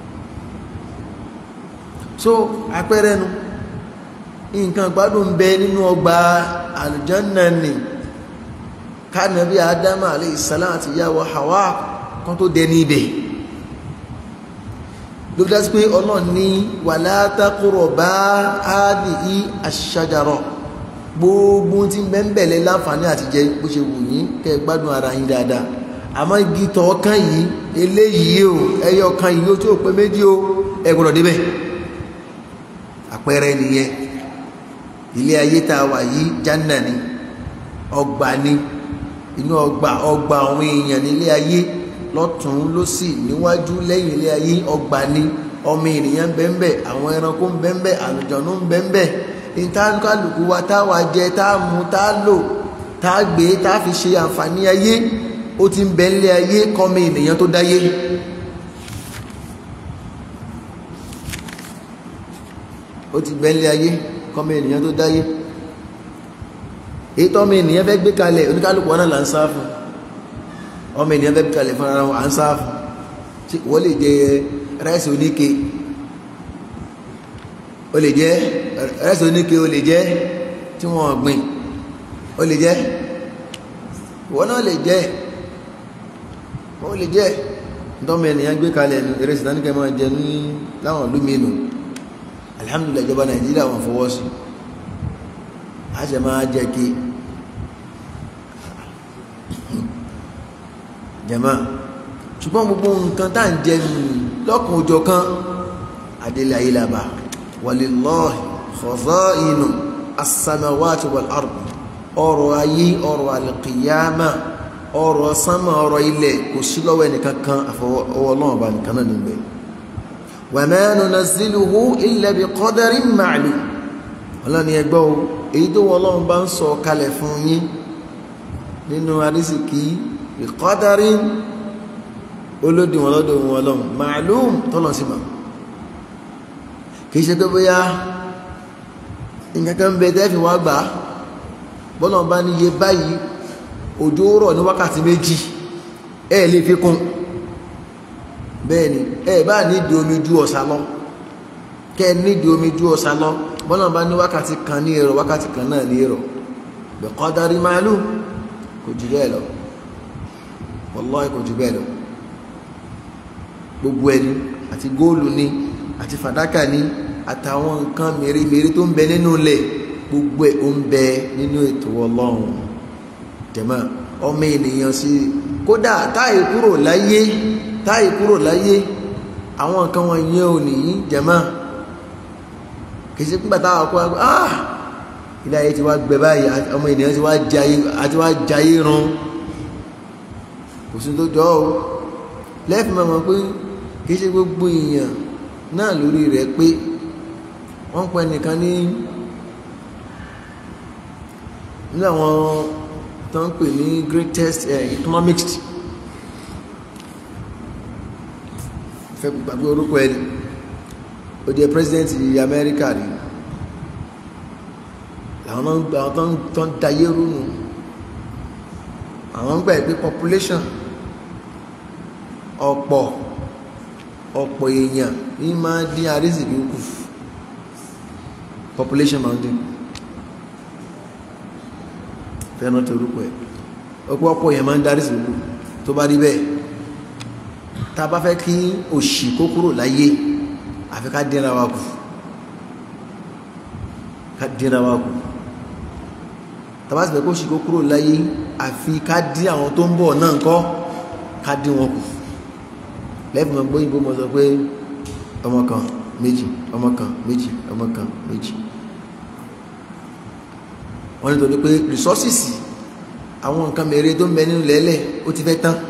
S1: so àpẹẹrẹ nu nǹkan gbádùn bẹ nínú ọgbà àlùjànnà ni kánàbí ádámà aleyhisselam àti ìyàwó hawa kan tó dẹ níbẹ̀ ló fi dá sí pé ọlọ́run ní wala taqruba hadhihi ash-shajara gbogbo tí bẹ́ńbẹ̀lẹ̀ láǹfààní àti jẹ bó ṣe wù yín kẹ́ gbádùn ara yín dáadáa àmọ́ igi tọ̀ọ̀kan yìí eléyìí o ẹyọ kan yìí ó tí ò pé méjì o ẹ gbọ́dọ̀ débẹ̀ àpẹẹrẹ nìyẹn ilé ayé tá a wà yìí jánà ni ọgbà ni inú ọgbà ọgbà àwọn èèyàn nílé ayé lọ́tún lósì níwájú lẹ́yìn ilé ayé ọgbà ni ọmọ ènìyàn ń bẹ́ńbẹ́ àwọn ẹranko ń bẹ́ńbẹ́ àlùjọ̀nú ń bẹ́ńbẹ́ ìtàkàlùkù wa tá a wà jẹ tá a mu tá a lò tá a gbé tá a fi ṣe àǹfààní ayé ó ti ń bẹ nílé ayé kọ́mọ ènìyàn tó dáyé. ó ti bẹ nílé ayé kọ́mọ ènìyàn tó dáyé èyí tọ́mọ ènìyàn fẹ́ gbé kalẹ̀ oníkálùkù wọn náà là ń sá fún ọmọ ènìyàn fẹ́ gbé kalẹ̀ fún ara wọn à ń sá fún tí wọ́n lè jẹ ráìsì oníke o lè jẹ ráìsì oníke o lè jẹ tí wọ́n gbìn o lè jẹ ìwọ náà lè jẹ wọ́n lè jẹ tọ́mọ ènìyàn gbé kalẹ̀ nu ìrẹsì náà ní kẹ́ máa jẹ ní láwọn ìlú mi nù alihamdulilayi ìjọba nàìjíríà wọn fọwọ́ sí a ṣe máa jẹ́ kí jẹ́mà ṣùgbọ́n gbogbo nǹkan tá ń jẹ lọ́kùn òjò kan adélé ayélabà walillahi khaza'inu as-samawati wal ard ọrọ̀ ayé ọrọ̀ alqiyama ọrọ̀ sánmà ọrọ̀ ilẹ̀ kò sí lọ́wọ́ ẹnìkan kan àfọwọ́ ọlọ́run ọba nìkan náà níbẹ̀ wa ma nunazziluhu illa bi qadarin ma'lum ọlọ́ni ẹgbọ́ o èyí tó wọ́n ọlọ́run bá ń sọ kalẹ̀ fún yín nínú arísìkí bi qadarin olódiwọ̀n lọ́dọ̀ wọn ọlọ́run ma'lum tọ́lọ̀ sí ma kìí ṣe pé bóyá nǹkan kan bẹ tẹ́ fi wá gbà á bọ́lọ̀ bá ní iye báyìí òjò rọ̀ ní wákàtí méjì ẹ lè fi kún bẹ́ẹ̀ ni ẹ bá ní ìdí omi ju ọ̀sà lọ kẹ́ ẹ nídìí omi ju ọ̀sà lọ bọ́lá bá ní wákàtí kan ní èrò wákàtí kan náà ní èrò biqadari ma'lum kò jù bẹ́ẹ̀ lọ wallahi kò jù bẹ́ẹ̀ lọ gbogbo ẹni àti góòlù ni àti fàdákà ni àtàwọn nǹkan mèremère tó ń bẹ nínú ilẹ̀ gbogbo ẹ̀ ó ń bẹ nínú ètò ọlọ́run jẹ̀mọ́ ọmọ ènìyàn sí kódà táì kúrò láyé táì kúrò láyé àwọn nǹkan wọn yẹn ò nìyí jẹ̀mọ́ kì í ṣe pípa táwọn kó wá ah ilé ayé ti wá gbẹ báyìí ọmọ ènìyàn ti wá jayé àti wá jayé run kò sí tó jọ ọ́ lẹ́ẹ̀fì máa mọ̀ pé kì í ṣe gbogbo èèyàn náà lórí rẹ̀ pé wọ́n pẹ́ nìkan ní ní àwọn tó ń pè ní greatest uh, economics fẹ́ gbàgbé orúkọ ẹni ó jẹ́ president Amẹ́ríkà rí àwọn tó ń dayé rúnù àwọn ń gbà pé population ọ̀pọ̀ ọ̀pọ̀ èèyàn ní máa dín àrísìkí kù population máa ń dín fẹ́ràn tó rúkọ ẹ̀ ọ̀pọ̀ ọ̀pọ̀ èèyàn máa ń darí sí kù tó bá rí bẹ́ẹ̀ tá a bá fẹ́ kí òṣì kó kúrò láyé àfi ká dínra wa kù ká dínra wa kù tá a bá sì fẹ́ kó òṣì kó kúrò láyé àfi ká dín àwọn tó ń bọ̀ náà kọ́ ká dín wọn kù lẹ́fì mọ̀ gbóyìnbó mọ̀ sọ pé ọmọ kan méjì ọmọ kan méjì ọmọ kan méjì wọ́n nítorí pé resources àwọn nǹkan mẹ́rin tó ń bẹ nínú lẹ́lẹ̀ ó ti fẹ́ tán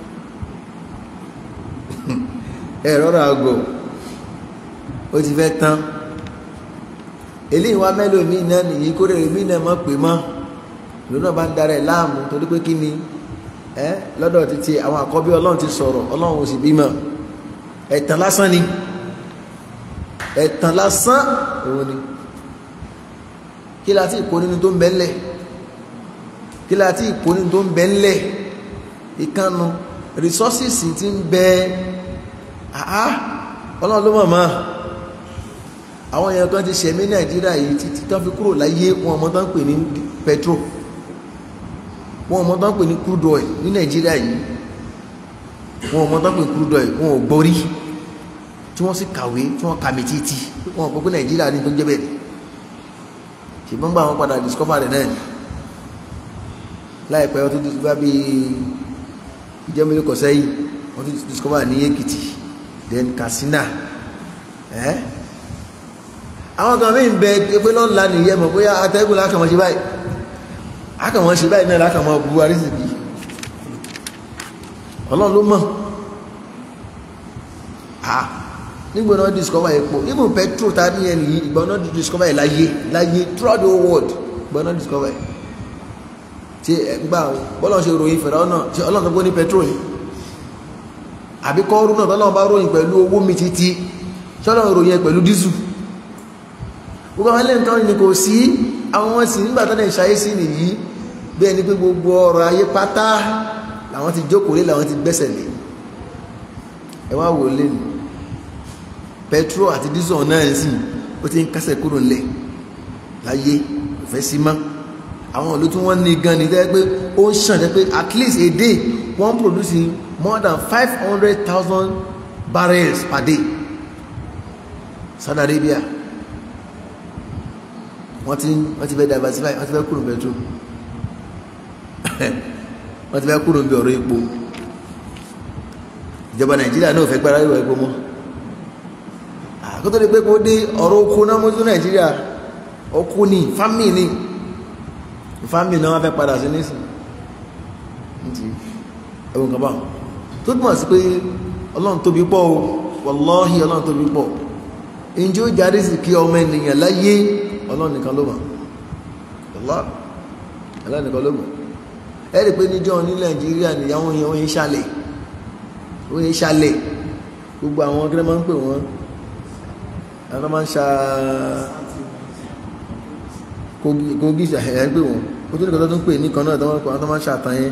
S1: ẹ̀rọ rà gọ̀ ó ti fẹ́ tán eléyìí wá mẹ́lò mí náà nìyí kó rẹ̀ mí náà mọ̀ pé mọ́ lónà bá ń darẹ̀ láàmú torí pé kí ni ẹ lọ́dọ̀ títí àwọn àkọ́bí ọlọ́run ti sọ̀rọ̀ ọlọ́run ò sì bímọ ẹ̀tàn lásán ni ẹ̀tàn lásán òun ni kí la ti kó nínú tó ń bẹ ńlẹ̀ kí la ti kó nínú tó ń bẹ ńlẹ̀ ìkànnù resources ti ń bẹ àá ọlọ́run ló mọ̀ mọ́ àwọn èèyàn kan ti ṣẹ̀mí nàìjíríà yìí títí tán fi kúrò láyé wọn ọmọ tán pè ní petrol wọn ọmọ tán pè ní crude oil ní nàìjíríà yìí wọn ọmọ tán pè ní crude oil wọn ò gbọ́rí tí wọ́n sì kàwé tí wọ́n kàmì títí wọn ò gbọ́ pé nàìjíríà ní tó ń jẹ́ bẹ́ẹ̀ ṣùgbọ́n gbà wọn padà discover rẹ̀ náà ni láìpẹ́ wọ́n tún discover bí ìjẹ́mílẹ̀ kọ̀sẹ́ yìí wọ́n tún discover ní èkìtì then katsina ẹ́ àwọn kan mí ń bẹ pé lọ́nà nìyẹn mọ̀ bóyá atẹ́gùn lákàmọ́ ṣe báyìí akàmọ́ ṣe báyìí náà lákàmọ́ bu arísìkí ọlọ́run ló mọ̀ ah nígbà náà discover epo even petrol ta ní ẹni yìí ìgbà náà discover ẹ̀ láyé láyé throughout the whole world ìgbà náà discover ẹ̀ tí ẹgbà bọ́lá ṣe ròyìn fẹ̀rẹ̀ ọ̀nà tí ọlọ́run tó gbó ní petrol ni àbí kọ́ọ̀rù náà tọ́lọ́run bá ròyìn pẹ̀lú owó mi títí ṣọ́lọ́run ròyìn ẹ̀ pẹ̀lú dísù gbogbo àwọn ẹlẹ́yìn kan ní kò sí àwọn wọn sì nígbà tó lè ṣayé sí nìyí bí ẹni pé gbogbo ọrọ̀ ayé pátá làwọn ti jókòó lé làwọn ti gbẹ́sẹ̀ lé ẹ wá wò lé nù petrol àti diesel náà sì ó ti ń kásẹ̀ kúrò ńlẹ̀ láyé kò fẹ́ sí mọ́ àwọn ìlú tí wọ́n ní gan ni tẹ́ pé ó ń ṣàn jẹ́ pé at least a day wọ́n produce more than five hundred thousand barrels per day Saudi Arabia wọ́n ti wọ́n ti fẹ́ diversify wọ́n ti fẹ́ kúrò petrol wọ́n ti fẹ́ kúrò bí ọ̀rọ̀ epo ìjọba Nàìjíríà náà fẹ́ gbára ìwà epo mọ́ àkótó ni pé kó dé ọ̀rọ̀ oko náà mọ́tò Nàìjíríà oko ni fámì ni fámì náà wọ́n fẹ́ padà sí nísìn nti ẹ̀wọ̀n kan bá tó túmọ̀ sí pé Ọlọ́run tóbi pọ̀ o wàláhì Ọlọ́run tóbi pọ̀ ǹjẹ́ ó jáde sí kí ọmọ ènìyàn láyé ọlọ́run nìkan ló mọ̀ ọlọ́run nìkan ló mọ̀ ẹ rí i pé níjọ́ ní nàìjíríà nìyàwó yẹn wọ́n yẹn ṣàlẹ̀ wọ́n yẹn ṣàlẹ̀ gbogbo àwọn akẹ́rẹ́ máa ń pè wọ́n àwọn máa ń ṣa kogi ṣàhẹ̀yà ń pè wọ́n kó tó nìkan tó ń pè nìkan náà tó máa ń ṣàtàn yẹn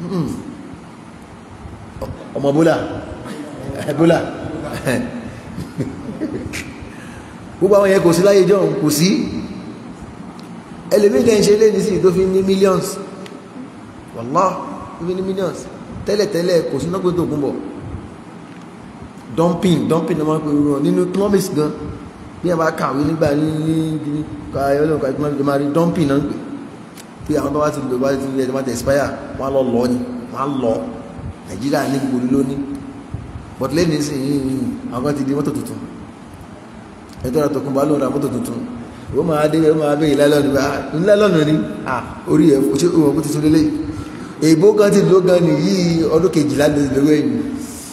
S1: ọmọ bólà bólà gbogbo àwọn yẹn kò sí láyé jọ̀hún kò sí ẹlòmíì dẹ̀ ń ṣe léni sí tó fi ní millions wallah tó fi ní millions tẹ́lẹ̀tẹ́lẹ̀ kò sí náà pé tó kún bọ̀ dumping dumping náà máa ń pè wọ́n nínú economics gan bí a bá kàwé nígbà ní ní ká ọlọ́run ká economics tó máa rí dumping náà ń pè pé àwọn tó bá ti lò bá ti lè má ti expire wọ́n á lọ lọ ni wọ́n á lọ nàìjíríà ní gbogbo lónìí but lẹ́nu ìsìn àwọn kan ti di mọ́tò tuntun ẹjọ́ ra tọkùn bá lóun ra mọ́tò tuntun ó máa dé ó máa bẹ́ẹ̀ lálọ́nù bá ńlálọ́nù ni orí ẹ̀ ṣé òun kò ti tún lélẹ̀ èbó kan ti ló gan ni yìí ọdún kejìlá ló ti lówó ẹ̀yìn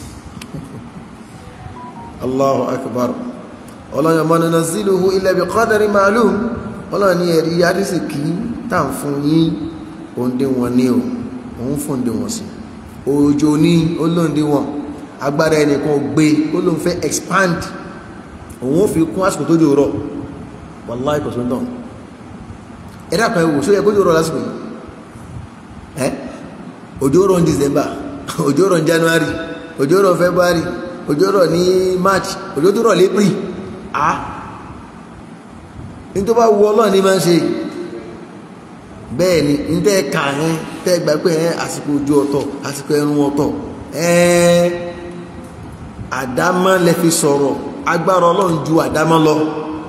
S1: Allahu akbar ọlọ́yìn ọmọ nínú sílùú ilẹ̀ bí qadari ma'lum ọlọ́yìn ní ẹ̀rí adísì kì í tà ń fún yín òǹdí wọn ní o òun fún òǹdí wọn sí òjò ní olóǹdí wọn agbára ẹnìkan gbé ó ló ń fẹ́ expand òun ó fi kún àsìkò tó jò rọ̀ wàláì kò sóńtàn ẹ̀rẹ́ àpá ẹwò sóyẹ kó jò rọ̀ lásìkò yìí ẹ́ òjò rọ̀ ní December òjò rọ̀ ní January òjò rọ̀ February òjò rọ̀ ní March òjò tó rọ̀ l'April à ní tó bá wu Ọlọ́run ní máa ń ṣe bẹ́ẹ̀ ni ní tẹ́ ka ẹ́ tẹ́ gbà pé ẹ́ àsìkò òjò ọ̀tọ̀ àsìkò ẹ̀rùn ọ̀tọ̀ ẹ́ àdámọ́ lẹ fi sọ̀rọ̀ agbára ọlọ́run ju àdámọ́ lọ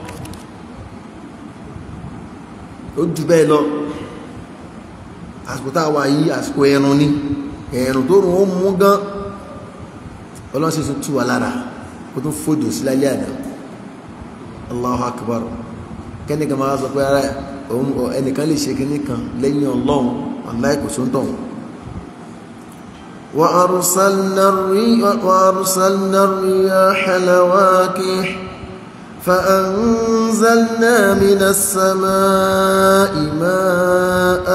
S1: ó jù bẹ́ẹ̀ lọ àsìkò tá a wà yí àsìkò ẹ̀rùn ni ẹ̀rùn tó rùn ó mú gan ọlọ́run sì tún tú wa lára ó tún fòjò sí lálẹ́ àná Allahu akbar kẹ́nìkan máa sọ pé ara ẹnìkan lè ṣe kíní kan lẹ́yìn ọlọ́run aláìkòsóńtọ̀
S2: وأرسلنا الريح, وأرسلنا الرياح لواكح فأنزلنا من السماء ماء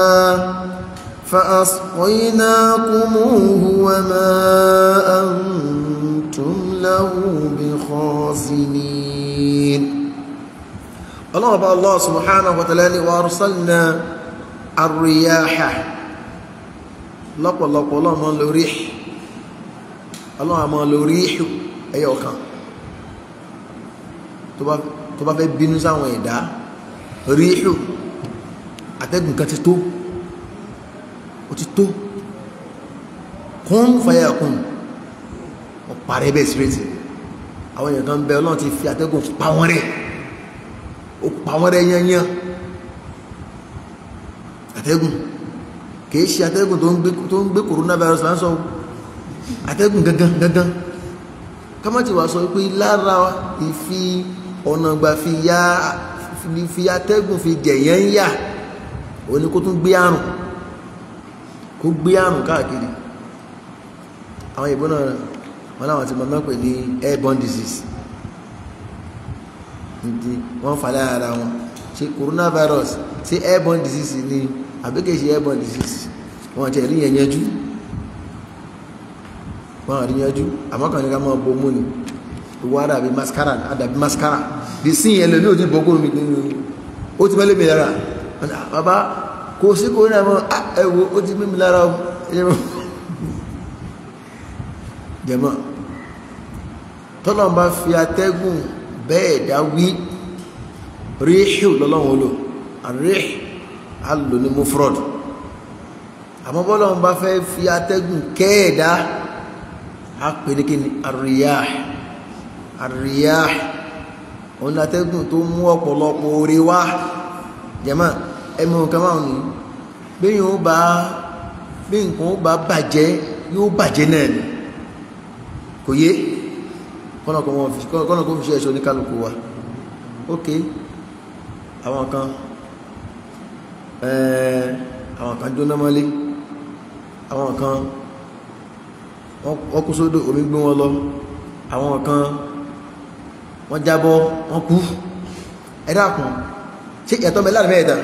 S2: فأسقيناكموه وما أنتم له بخازنين
S1: الله الله سبحانه وتعالى وأرسلنا الرياح lọ́pọ̀lọpọ̀ ọlọ́run máa ń lo ríṣ ọlọ́run máa ń lo ríṣù ẹyọ kan tó bá fẹ́ bínú sáwọn ẹ̀dá ríṣù àtẹ́gùn kan ti tó ó ti tó kún fàyà kún ọ̀pàrẹ́ bẹ́ẹ̀ sírètì àwọn èèyàn kan bẹ ọlọ́run ti fi àtẹ́gùn pa wọ́n rẹ̀ ó pa wọ́n rẹ̀ yányán àtẹ́gùn kìí ṣe atẹ́gùn tó ń gbé tó ń gbé coronavirus là ń sọ atẹ́gùn gangan gangan kámátì wá sọ pé lára ìfi ọ̀nà gbà fi ya fi atẹ́gùn fi jẹ̀yẹ́ ń yà ó ní kó tún gbé àrùn kó gbé àrùn káàkiri àwọn ìbọn náà wọn láwọn ti mọ̀mọ́ pè ní airborne disease ní wọ́n fà lára wọn ṣe coronavirus ṣe airborne disease ni àbí kìí ṣe airborne disease wọn àti ẹ̀rí yẹn yanjú wọn àrí yanjú àmọ́kàn ní ká máa bo mú ni ìwọ àdàbí mascara àdàbí mascara di sí yẹn lóní òtí bọ́gọ́rùn mi nínú ó ti mẹ́lẹ́ mi lára bàbá kò sí kò ní àmọ́ ẹ̀wò ó ti mímí lára jẹ̀mọ́ tọ́lọ́ bá fi atẹ́gùn bẹ́ẹ̀ dá wí ríṣù lọ́lọ́run lò àríṣù alò ní mufrod àmọ́ bọ́lọ́run bá fẹ́ fi atẹ́gùn kẹ́ẹ̀dá a pè ní kí ni àríyáh àríyáh òun atẹ́gùn tó mú ọ̀pọ̀lọpọ̀ orí wá jẹ́mọ́ ẹmọ nǹkan máa ní bẹ́yìn ó bá bí nǹkan ó bá bàjẹ́ yóò bàjẹ́ náà ni kò yé kọ́nà kó fi ṣe ẹ̀ṣọ́ ní kálukú wa ok àwọn kan àwọn kan jóná mọ́lé àwọn kan wọ́n kú sódò omi gbé wọn lọ àwọn kan wọ́n jábọ́ wọ́n kú ẹ dákun ṣé ìyàtọ̀ mẹ́lá ní mẹ́ẹ̀dá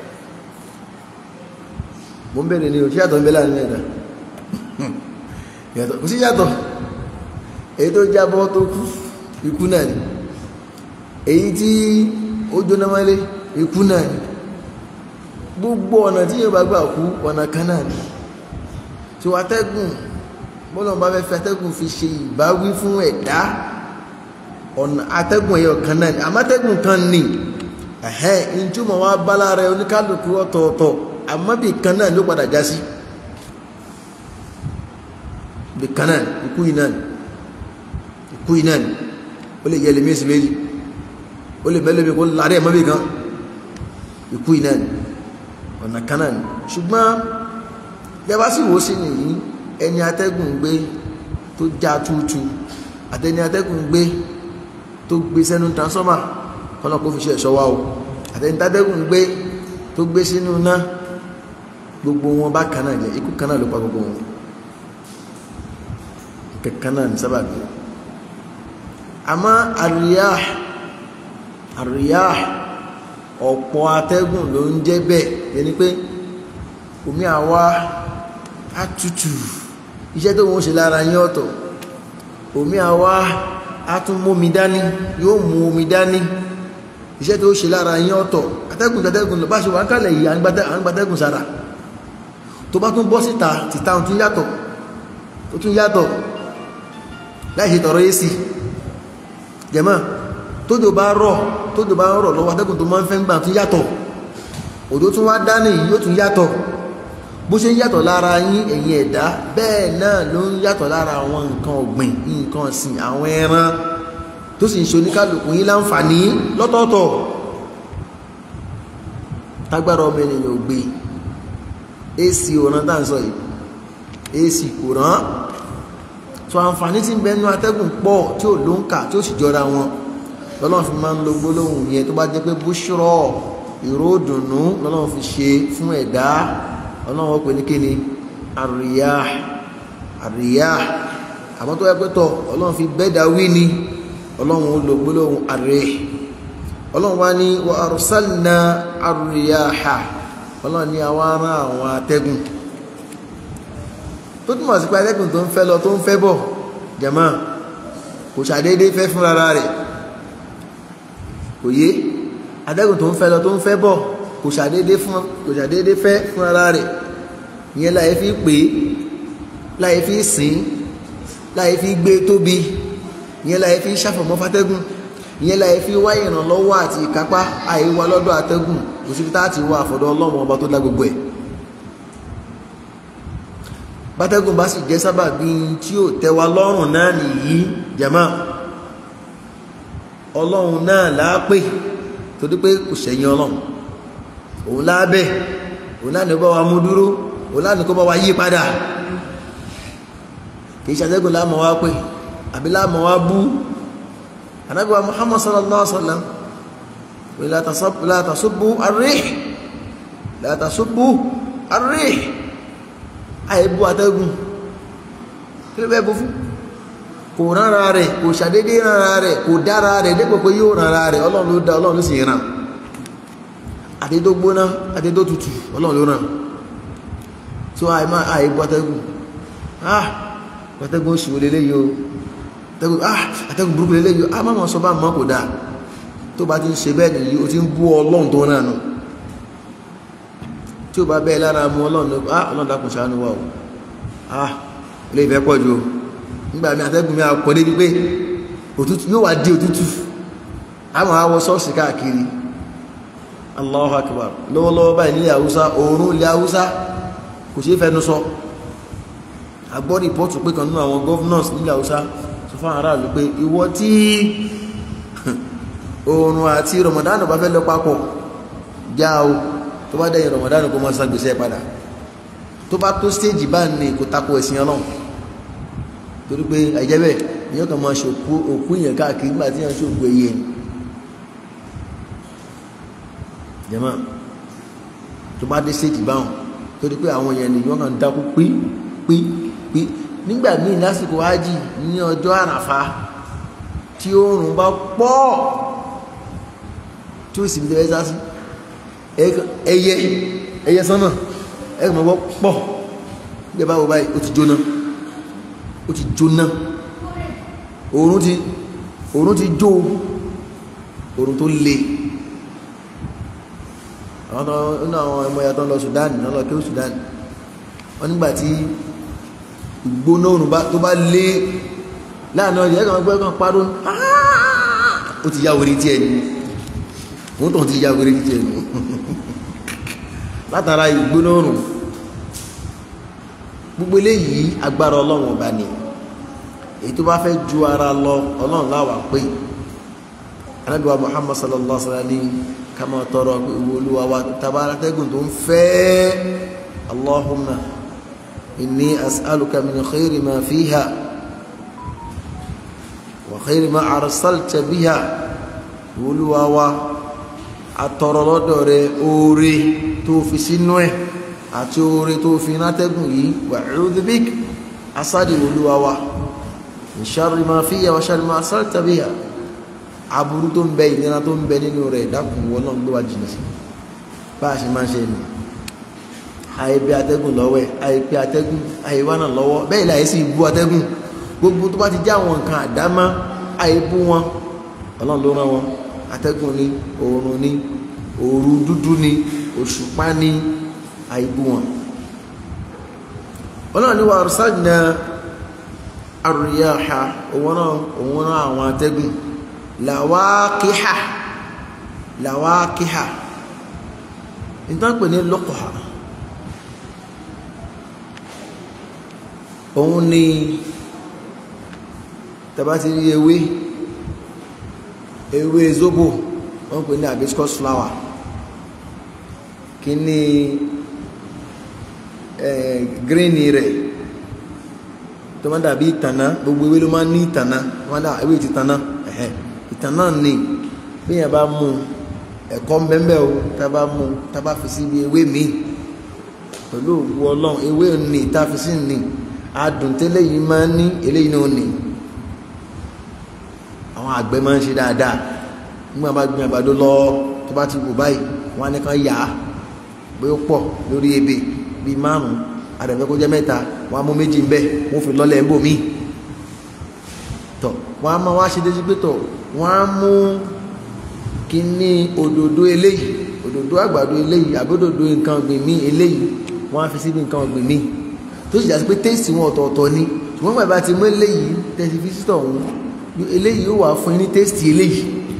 S1: mo ń bèèrè ní o ṣé ìyàtọ̀ mẹ́lá ní mẹ́ẹ̀dá ìyàtọ̀ kò sí ìyàtọ̀ èyí tó jábọ́ tó kú ikú náà ni èyí tí ó jóná mọ́lé ikú náà ni gbogbo ọ̀nà tí yóò bá gbà kú ọ̀nà kan náà ni tí wọ́n atẹ́gùn bọ́lọ̀ bá fẹ́ fi atẹ́gùn fi ṣe ìbáwí fún ẹ̀dá ọ̀nà atẹ́gùn ẹ̀yọ kan náà ni àmọ́ atẹ́gùn kan ni ẹ̀hẹ́n ìjùmọ̀ wa bá lára oníkálukú ọ̀tọ̀ọ̀tọ̀ àmọ́ bí kan náà ló padà já sí bí kan náà ikú yìí náà ikú yìí náà ó lè yẹ lè mí sí méjì ó lè mẹ́lẹ́bí kó lárí ẹ̀mọ́ bí kan ikú yìí náà ọ̀nà kan náà ṣùgbọ́n yẹba sì wò sí nìyí ẹni atẹ́gùn gbé tó já tútù àtẹni atẹ́gùn gbé tó gbé sẹ́nu transformer kọ́nà kó fi ṣe ẹ̀ṣọ́ wa o àtẹni tátẹ́gùn gbé tó gbé sínú náà gbogbo wọn bá kan náà jẹ ikú kan náà ló pa gbogbo wọn kankan náà ní sábàbí àmọ́ àríyá àríyá ọ̀pọ̀ atẹ́gùn ló ń jẹ́ bẹ́ẹ̀ yẹni pé omi àwa àtútù iṣẹ́ tó wọ́n ṣe lára yín ọ̀tọ̀ omi àwa àtúnmómi dání yóò mú omi dání iṣẹ́ tó ṣe lára yín ọ̀tọ̀ atẹ́gùn tẹ́tẹ́gùn lọ bá ṣe wà ń kálẹ̀ yìí à ń gbatẹ́gùn sára tó bá tún bọ́ síta tìta ó tún yàtọ̀ ó tún yàtọ̀ láì ṣe tọrọ èsì jẹ̀mọ́ tójò bá rọ̀ tójò bá rọ̀ lọ́wọ́ atẹ́gùn tó máa ń fẹ́ ń gbà tún yàtọ̀ òjò tún wá dání yìí yóò tún yàtọ̀ bó ṣe ń yàtọ̀ lára yín ẹ̀yin ẹ̀dá bẹ́ẹ̀ náà ló ń yàtọ̀ lára àwọn nǹkan ọ̀gbìn nǹkan ọ̀sìn àwọn ẹran tó sì ń ṣe oníkálukú yín láǹfààní lọ́tọ̀ọ̀tọ̀ tágbára ọmọ ènìyàn ò gbé ac òran tá à ń sọ yìí ac kò rán tó àǹfààní tí ń bẹ nú atẹ́gùn pọ̀ tí ò ló ń kà tí ó sì jọra wọn lọ́lọ́run fi máa ń lo gbólóhùn yẹn tó bá jẹ́ pé búṣọ́rọ̀ ìró dùnú lọ́lọ́run fi ṣe fún ẹ̀dá ọlọ́run ó pè ní kíni àríyá àríyá àmọ́ tó yẹ pé tọ̀ ọlọ́run fi bẹ́ẹ̀dá wí ni ọlọ́run ó lo gbólóhùn àrẹ́ ọlọ́run wá ní wa arsalna àríyáha ọlọ́run ní àwa rán àwọn atẹ́gùn tó túmọ̀ sí pé atẹ́gùn tó ń fẹ́ lọ tó ń fẹ́ bọ̀ jẹ̀mọ́ kò ṣàdédé fẹ́ fún ara rẹ̀ kò yé atẹ́gùn tó ń fẹ́ lọ tó ń fẹ́ bọ̀ kò ṣàdédé fún kò ṣàdédé fẹ́ fún ara rẹ̀ ìyẹn láyé fi pè é láyé fi sìn láyé fi gbé tóbi ìyẹn láyé fi ṣàfọ̀mọ́ fátẹ́gùn ìyẹn láyé fi wá ìrànlọ́wọ́ àti ìkápá àìwá lọ́dọ̀ atẹ́gùn kò síbi tá àti wá àfọ̀dọ̀ ọlọ́run ọba tó dá gbogbo ẹ̀ bátẹ́gùn bá sì jẹ́ sábàbí tí ó tẹ́wa lọ́rùn náà nìyí jama ọlọ́run náà láápè torí pé kò ṣẹ̀yìn ọlọ́run òun lábẹ́ òun láà ní kó bá wa mú dúró òun láà ní kó bá wa yí padà kìí ṣàtẹ́gùn láàmọ̀ wá pé àbí láàmọ̀ wá bú Ànábì wa Muhammad sallallahu alaihi wasallam la tasubbu ar-rih la tasubbu ar-rih àìbú atẹ́gùn kí ló bẹ́ẹ̀ bú fún kò rárá rẹ̀ kò ṣàdédé rárá rẹ̀ kò dára rẹ̀ dépò pé yóò rárá rẹ̀ ọlọ́run ló dá ọlọ́run ló sì ràn àti tó gbóná àti tó tutù ọlọ́run ló ràn tó àìmá àìbú atẹ́gùn ah atẹ́gùn oṣù lélẹ́ yìí o atẹ́gùn ah atẹ́gùn burúkú lélẹ́ yìí o ah má mọ̀ sọ bá mọ́ kò dáa tó bá ti ń ṣe bẹ́ẹ̀ nìyí o ti ń bú ọlọ́run tó ràn nù tí ó bá bẹ́ẹ̀ lára mú ọlọ́run ah ọlọ́run dákun ṣàánú wa o ah ilé ìfẹ́ pọ̀ jù o nígbà mi àtẹ́gùn mi àkọ́ débi pé òtútù yóò wá di òtútù àwọn àwọ ṣọ́ọ̀ṣì káàkiri Allahu Akbar lọ́wọ́lọ́wọ́ báyìí nílẹ̀ haúsá oòrùn ilẹ̀ haúsá kò ṣeé fẹnu sọ agbọ́ rìpọ́tù pé kan nínú àwọn governors nílẹ̀ haúsá sọ fún aráàlú pé ìwọ tí oòrùn àti Ramadan bá fẹ́ lọ papọ̀ já o tó bá dẹ̀yìn Ramadan kó máa ṣàgbèsè padà tó bá tó stéèjì bá ní kò tako ẹ̀sìn ọlọ́run torí pé àìjẹ́bẹ̀ èyàn kan máa ṣe òkú èèyàn káàkiri nígbà tí èèyàn ṣe òkú ẹyẹ ni jẹ́mọ́ tó bá dé stéèjì báwọn torí pé àwọn èèyàn nìyàn kan dákú pí pí pí nígbà míì lásìkò ájì ní ọjọ́ àràfá tí oòrùn bá pọ̀ tí ó sì bí tẹ́lẹ̀ sásí ẹyẹ ẹyẹ sánmà ẹgbẹ̀ mọ́ pọ̀ gbẹ̀ báwo báyìí ó ti jóná ó ti jóná oòrùn ti oòrùn ti jó oòrùn tó le àwọn tó nínú àwọn ọmọ ìyá tó ń lọ Sudan náà lọ kí ó Sudan wọn nígbàtí ìgbóná oòrùn tó bá lé láàrin ọjọ́ ẹ̀kọ́ ọgbẹ́ kan parọ́ ó ti yá wèrè tí ẹni wọ́n tó ti yá wèrè tí ẹni látara ìgbóná òrùn gbogbo eléyìí agbára ọlọ́run ọba ni èyí tó bá fẹ́ ju ara lọ ọlọ́run láwà pé anábìwá muhammad sallallahu alaihi wa sallam ní ká máa tọrọ pé ìwọ olúwa wa tabara tẹ́gùn tó ń fẹ́ allahumma inni as'aluka min khayri ma fiha wa khayri ma arsalta biha ìwọ olúwa wa atọrọ lọ́dọ̀ rẹ oore tó fi sínú ẹ̀ àti oore tó fi nátẹ́gùn yìí wa a'udhu bik asadi olúwa wa min sharri ma fiha wa sharri ma arsalta biha aburú tó ń bẹ ìnira tó ń bẹ nínú rẹ̀ dákun wọn náà gbé wa jìnnà sí bá a ṣe máa ń ṣe nù àyè bí atẹ́gùn lọ́wọ́ ẹ̀ àyè pé atẹ́gùn àyè wà náà lọ́wọ́ bẹ́ẹ̀ láyé sì bú atẹ́gùn gbogbo tó bá ti já àwọn nǹkan àdámá àyè bú wọn ọlọ́run ló rán wọn atẹ́gùn ni oòrùn ni òru dúdú ni òṣùpá ni àyè bú wọn ọlọ́run ní wa arsalna ar-riyaha òun náà òun náà àwọn atẹ́gùn làwákíhà làwákíhà ìtànpè ní lọ́kọ̀ọ́ òun ni tàbá ti rí ewé ewé zobo wọ́n pè ní hibiscus flower kí ni green rẹ̀ tó máa dàbí ìtànà gbogbo ewé ló máa ń ní ìtànà wọ́n dà ewé ti tànà ẹ̀hẹ́ ìtàn náà ni bí yẹn bá mú ẹ̀kọ́ mbẹ́mbẹ́ o tá a bá mú tá a bá fi síbi ewé mi pẹ̀lú òwú ọlọ́run ewé ni tá a fi sí ni adùn tẹ́lẹ̀ yìí máa ń ní eléyìí náà ni àwọn àgbẹ̀ máa ń ṣe dáadáa nígbà bá gbin àgbàdo lọ tó bá ti wò báyìí wọn á ní kàn yá bí ó pọ̀ lórí ebè bíi márùn-ún àdàbẹ́ kó jẹ́ mẹ́ta wọn á mú méjì ń bẹ̀ wọ́n fi lọ́lẹ̀ ń bò míì tọ̀ wọ́n á máa wá ṣe déjú pé tọ̀ wọ́n á mú kíní òdòdó eléyìí òdòdó àgbàdo eléyìí àbódòdó nǹkan ọ̀gbìn míì eléyìí wọ́n á fi síbi nǹkan ọ̀gbìn míì tó sì jásí pé téèsì wọn ọ̀tọ̀ọ̀tọ̀ ni ṣùgbọ́n bàbá ti mú eléyìí tẹ̀sí físítọ̀ ọ̀hún eléyìí ó wà fún yín ní téèsì eléyìí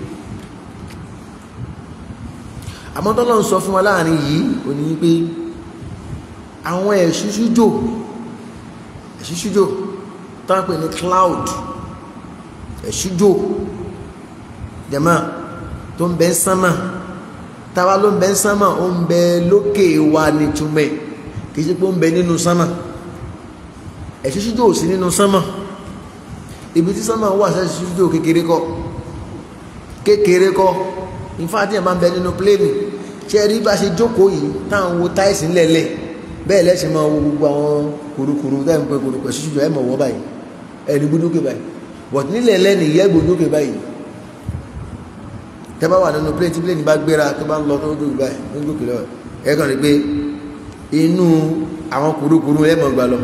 S1: àmọ́ tọ́lọ́ ń sọ fún wa láàrin yìí ò ní pé àwọn ẹ̀ṣúṣújò ẹ̀ṣúṣújò tó ń pè ní cloud ẹ̀ṣújò jẹ̀mọ́ tó ń bẹ ń sánmà táwa ló ń bẹ ń sánmà ó ń bẹ lókè wa ní túmẹ̀ kì í ṣe pé ó ń bẹ nínú sánmà ẹ̀ṣúṣújò ò sí nínú sánmà ibi tí sánmà wà sí ẹ̀ṣúṣújò kékeré kọ́ kékeré kọ́ ìfáàtì ẹ̀ máa ń bẹ nínú pléènì ṣé ẹ rí bá ṣe jókòó yìí táwọn wo táìsì ńlẹ̀lẹ̀ bẹ́ẹ̀ lẹ́sìn máa wo gbogbo àwọn kùrukùru tẹ́ ń pẹ́ kùrukùru ẹ̀ṣúṣújò ẹ̀ mọ̀ wọ́ báyìí ẹni gbódókè báyìí bọ̀t nílẹ̀ lẹ́nu ìyẹ́ gbódókè báyìí tẹ́ bá wà nínú plane tí plane bá gbéra tó bá ń lọ tó dókè báyìí tó dókè lọ ẹ kàn rí pé inú àwọn kùrukùru ẹ mọ̀ gbà lọ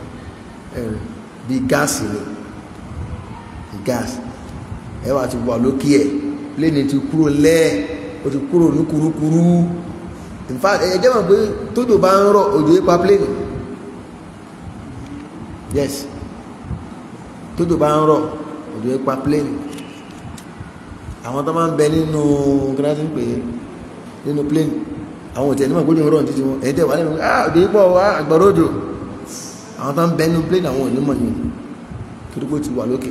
S1: bí gáàsì ni bí gáàsì ẹ wà ti wà lókè ẹ plane ti kúrò lẹ́ẹ̀ o ti kúrò ní kùrukùru in fact ẹ jẹ́ mọ̀ pé tójò bá ń rọ̀ òjò yípa plane yes tójò bá ń rọ̀ òjò ipa plane àwọn tó máa ń bẹ nínú gíláàsì pé nínú plane àwọn òtẹ̀ nígbà gbójú rọ̀ títí wọn èyí tẹ̀ wà nínú ah òjò ipò wá àgbàrá òjò àwọn tó ń bẹ nínú plane àwọn onímọ̀ ni torí pé ó ti wà lókè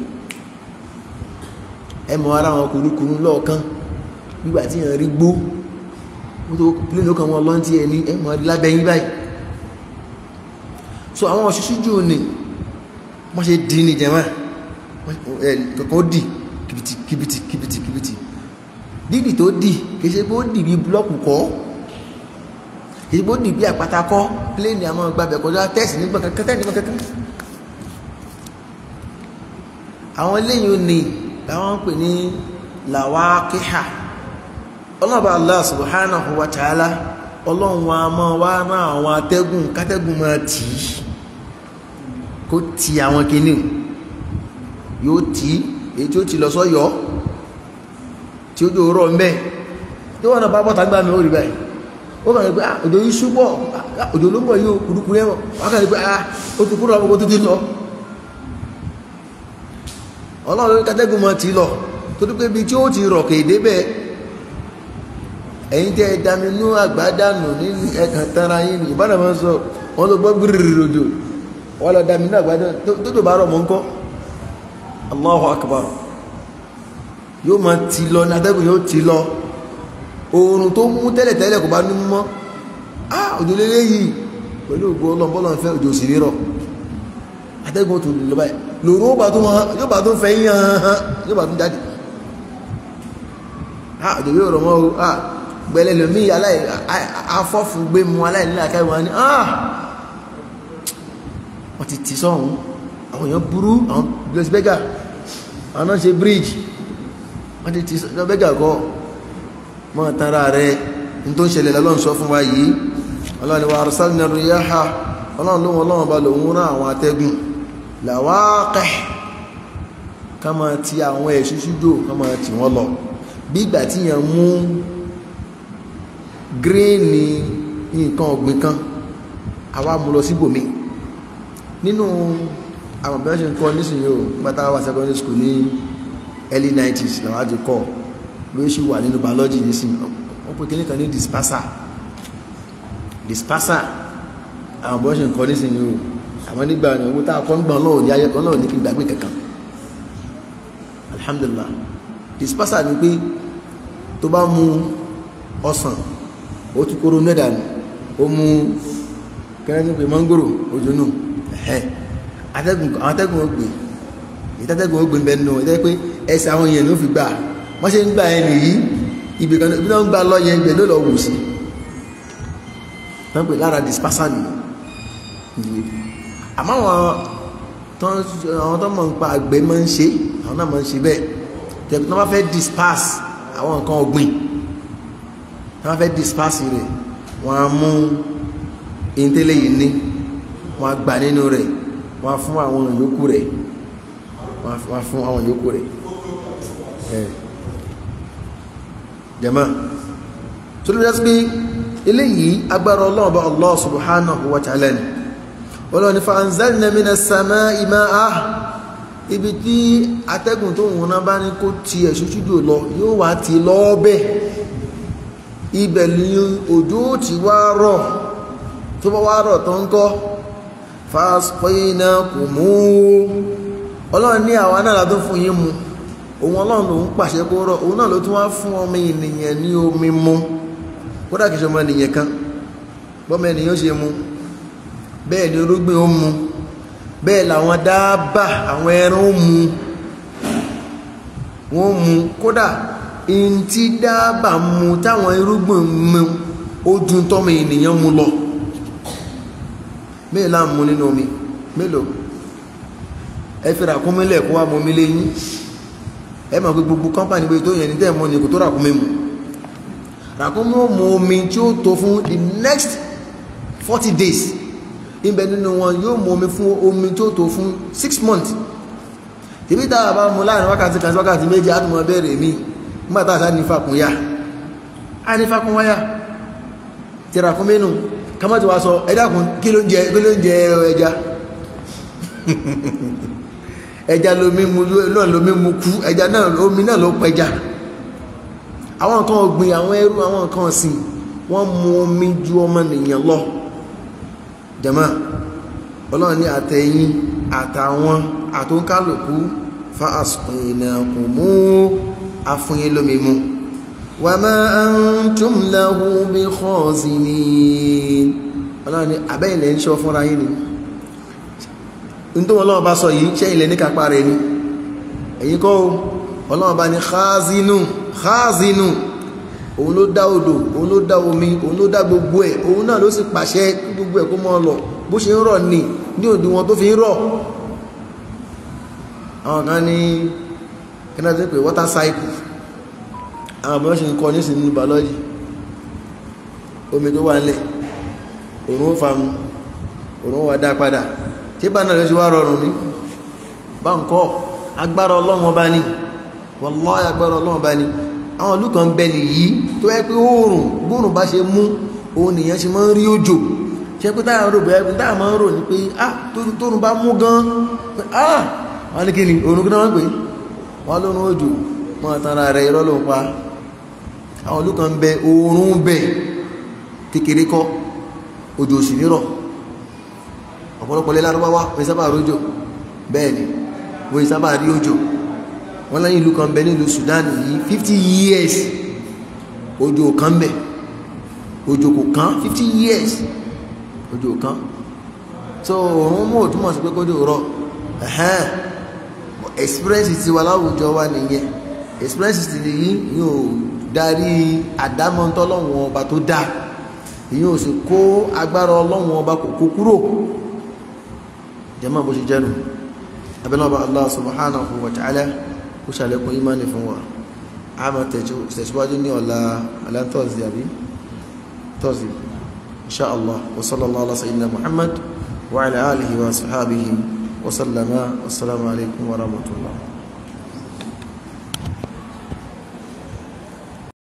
S1: ẹ mọ ara wọn kùrukùru lọ́ọ̀kan nígbà tí yẹn rí gbó wọ́n tó plane ó kàn wọ́n lọ́ntì ẹ̀ ní ẹ mọ̀ ẹ́ lábẹ́yìn báyìí so àwọn òṣìṣẹ́ jù ní wọ́n ṣe dì ní jẹ́mọ́ kankan ó dì kìbìtì kìbìtì kìbìtì kìbìtì dídì tó dì kìí ṣe pé ó dì bí búlọ́ọ̀kù kọ́ kìí ṣe pé ó dì bí àpáta kọ́ pléènì àwọn gbàbẹ̀ kọjá tẹ́sì nígbà kankan tẹ́sì nígbà kankan àwọn eléyìí ò ní làwọn ń pè ní làwákíhà ọlọ́ba Allah subhanahu wa ta'ala ọlọ́run wa máa wá rán àwọn atẹ́gùn kátẹ́gùn máa tì í kó ti àwọn kìíní yóò tí èyí tí ó ti lọ sọ́yọ́ tí ó jò rọ̀ mẹ́ tí wọ́n náà bá bọ́ta gbá mi ó rí báyìí ó kàn ní pé òjò yìí ṣúgbọ́ òjò ló ń bọ̀ yóò kùrùkùrù ẹ̀wọ̀n wọ́n kàn ní pé ó ti kúrò àwọn tó ti lọ ọlọ́run kátẹ́gùn máa tì í lọ torí pé ibi tí ó ti rọ̀ kéde bẹ́ẹ̀ ẹ̀yin tẹ́ ẹ dami inú àgbádànù ní ẹ̀kan tara yín ní ìbára máa ń sọ wọ́n tó gbọ́ gbìrìrì rojò wọ́n lọ dami inú àgbádànù tó tó bá rọ̀ mọ́ ń kọ́ Allahu akbar yóò máa ti lọ ní atẹ́gùn yóò ti lọ oòrùn tó mú tẹ́lẹ̀tẹ́lẹ̀ kò bá ní mọ́ ah òjò lélẹ́ yìí pẹ̀lú ògbó ọlọ́mbọ́lọ́ fẹ́ òjò sì rírọ̀ atẹ́gùn tó lọ báyìí lòrò yóò bá tó fẹ́ yán yóò bá tó jáde ah òjò yóò rọ̀ mọ́ o ah gbẹ̀lẹ̀ lómi aláì afọ́fù gbé mu aláìníla káìwá ní ah wọ́n ti ti sọ́hun àwọn èèyàn burú àwọn blaise beggar àwọn náà ṣe bridge wọ́n ti ti sọ beggar kọ́ mọ́ tara rẹ̀ ní tó ń ṣẹlẹ̀ lọ́lọ́run sọ fún wa yìí ọlọ́run ni wa arsalna riyaha ọlọ́run lóhun ọlọ́run bá lòun rán àwọn atẹ́gùn làwáàkẹ́ ká máa ti àwọn ẹ̀ṣú ṣújò ká máa tì wọ́n lọ bí ìgbà tí yẹn mú gíréènì nǹkan ọ̀gbìn kan àwa mú lọ síbòmí nínú àwọn bí wọ́n ṣe ń kọ́ nísìnyí o pátá wà secondary school ní early 90s làwọn àti kọ́ ló ṣì wà nínú biology nísìnyí wọ́n pè kíní kan ní disperser disperser àwọn bí wọ́n ṣe ń kọ́ nísìnyí o àwọn nígbà ní owó tá a kọ́ ń gbọ́n lọ́wọ́ ní ayé kan lọ́wọ́ ní kí n gbàgbé kankan alhamdulillah disperser ni pé tó bá mú ọsàn ó tún kóró mẹ́dà nù ó mú kẹ́rẹ́ ní pé mọ́ngòrò ojú nù ẹ̀hẹ́ atẹ́gùn àwọn atẹ́gùn ó gbé ìtẹ́tẹ́gùn ó gbé bẹ́ẹ̀ nù ẹ̀tẹ́ pé ẹsẹ̀ àwọn èèyàn ló fi gbà wọ́n ṣe ń gbà ẹ̀ nìyí ibì kan ibi náà ń gbà lọ yẹn ibẹ̀ ló lọ wù sí wọ́n pè lára disperser nìyí àmọ́ àwọn tó mọ̀ ń pa àgbẹ̀ máa ń ṣe àwọn náà máa ń ṣe bẹ́ẹ̀ tẹ̀bí tó bá fẹ́ disperse àwọn nǹkan ọ̀gbìn tó bá fẹ́ disperse rẹ̀ wọ́n á mú ìntẹ́lẹ̀ yìí ní wọ́n á gbà nínú rẹ̀ wọ́n á fún àwọn yòókù rẹ̀ wọ́n á fún àwọn yòókù rẹ̀ jama tó ló dásí pé eléyìí agbára ọlọ́run bá Allah subhanahu wa ta'ala ni ọlọ́ni fa anzalna minas samaa'i ma'a ibi tí atẹ́gùn tó wùn náà bá ní kó ti ẹ̀ṣúṣújò lọ yóò wá ti lọ́ọ́bẹ̀ ibẹ̀ ni òjò ti wá rọ̀ tó bá wá rọ̀ tó ń kọ́ fasqaynakum ọlọ́run ní àwa náà látó fún yín mu òun ọlọ́run lòun pàṣẹ kó rọ̀ òun náà ló tún wá fún ọmọ ènìyàn ní omi mu kódà kìí ṣe ọmọ ènìyàn kan bọ́mọ ènìyàn ṣe mu bẹ́ẹ̀ ni orúgbìn ó mu bẹ́ẹ̀ làwọn dáábà àwọn ẹran ó mu wọ́n mu kódà in tí dáábà mu táwọn irúgbìn mu ó ju tọ́mọ ènìyàn mu lọ bẹ́ẹ̀ láà mu nínú omi mélòó ẹ fi ràkúnmílẹ̀ kó wá mọ́ mi léyìn ẹ mọ̀ pé gbogbo kọ́mpánì pé tó yẹn ní tẹ́ mọ́ ni kò tó ràkúnmí mu ràkúnmí ó mu omi tí ó tó fún the next forty days ibẹ̀ nínú wọn yóò mú omi fún omi tó tó fún six months tìbí táwà bá mú láàrin wákàtí kan sí wákàtí méjì átùmọ̀ bẹ̀rẹ̀ mi nígbàtà àṣà ní fàkúnyá a ní fàkúnwáyá ti rà fún mẹ́nu kama ti wá sọ ẹ̀dàkùn kí ló ń jẹ kí ló ń jẹ ẹja ẹja lomi mu náà lomi mu kú ẹja náà omi náà ló pẹja àwọn nǹkan ọ̀gbìn àwọn ẹrú àwọn nǹkan ọ̀sìn wọ́n mu omi ju ọmọ nìyàn lọ jama ọlọ́run ní àtẹ̀yìn àtàwọn àtúnkálùkú fa asqaynakumu afúnyé lómi mú
S2: wa ma antum lahu bi khazinin
S1: ọlọ́run ní àbẹ́yìnlẹ̀ ń ṣọ́ fúnra yín ni ní tó ọlọ́run bá sọ yìí ṣẹ́ ilẹ̀ ní kápá rẹ̀ ni ẹ̀yin kọ́ ọlọ́run bá ní khazinu khazinu òun ló dá odò òun ló dá omi òun ló dá gbogbo ẹ̀ òun náà ló sì pàṣẹ gbogbo ẹ̀ kó mọ́ lọ bó ṣe ń rọ̀ ní ní òdiwọ̀n tó fi ń rọ̀ àwọn kan ní kíná tó pè water cycle àwọn àbúrò ṣe ń kọ́ nísìnyí nínú biology omi tó wà nílẹ̀ òun ó fa mu òun ó wà dá padà tí bá náà lọ sí wá rọrùn ní bá ń kọ́ agbára ọlọ́run ọba ní wallahi agbára ọlọ́run ọba ní àwọn ìlú kan bẹ nìyí tó yẹ pé oòrùn bóòrùn bá ṣe mú òun nìyẹn ṣe máa ń rí òjò ṣe pé táyà rò bẹ́ẹ̀ táyà máa ń rò ní pé ah tóòrùn bá mú gan pé ah wọ́n ní kí ni òòrùn kí náà wọ́n pè wọ́n lóòrùn òjò mọ́ àtàrà rẹ̀ irọ́ ló ń pa àwọn ìlú kan bẹ oòrùn bẹ kékeré kọ́ òjò òsì nírọ̀ ọ̀pọ̀lọpọ̀ lé lárúbáwá wọ́n sábà rójò bẹ́ẹ̀ ni wọ́n sábà rí òjò wọ́n lẹ́yìn ìlú kan bẹ nílùú Sudan yìí 50 years òjò kan bẹ òjò kò kán 50 years òjò kan so òun mú òtúmọ̀ sí pé kójò rọ̀ ẹ̀hẹ́n experience ti wà láwùjọ wa nìyẹn experience ti nìyí yóò darí àdámọ́ntọ́ ọlọ́run ọba tó dá ìyẹn ò sì kó agbára ọlọ́run ọba kò kó kúrò jẹ́mọ́ bó ṣe jẹ́nu abẹ́lọ́ba Allah subhanahu wa ta'ala kó ṣàlékún ìmánì fún wa a máa tẹ̀síwájú ní ọ̀la alátọ́sí àbí tọ́sí insha Allah wa sallallahu ala sayyidina Muhammad wa ala alihi wa sahabihi wa sallama wassalamu alaikum wa rahmatullah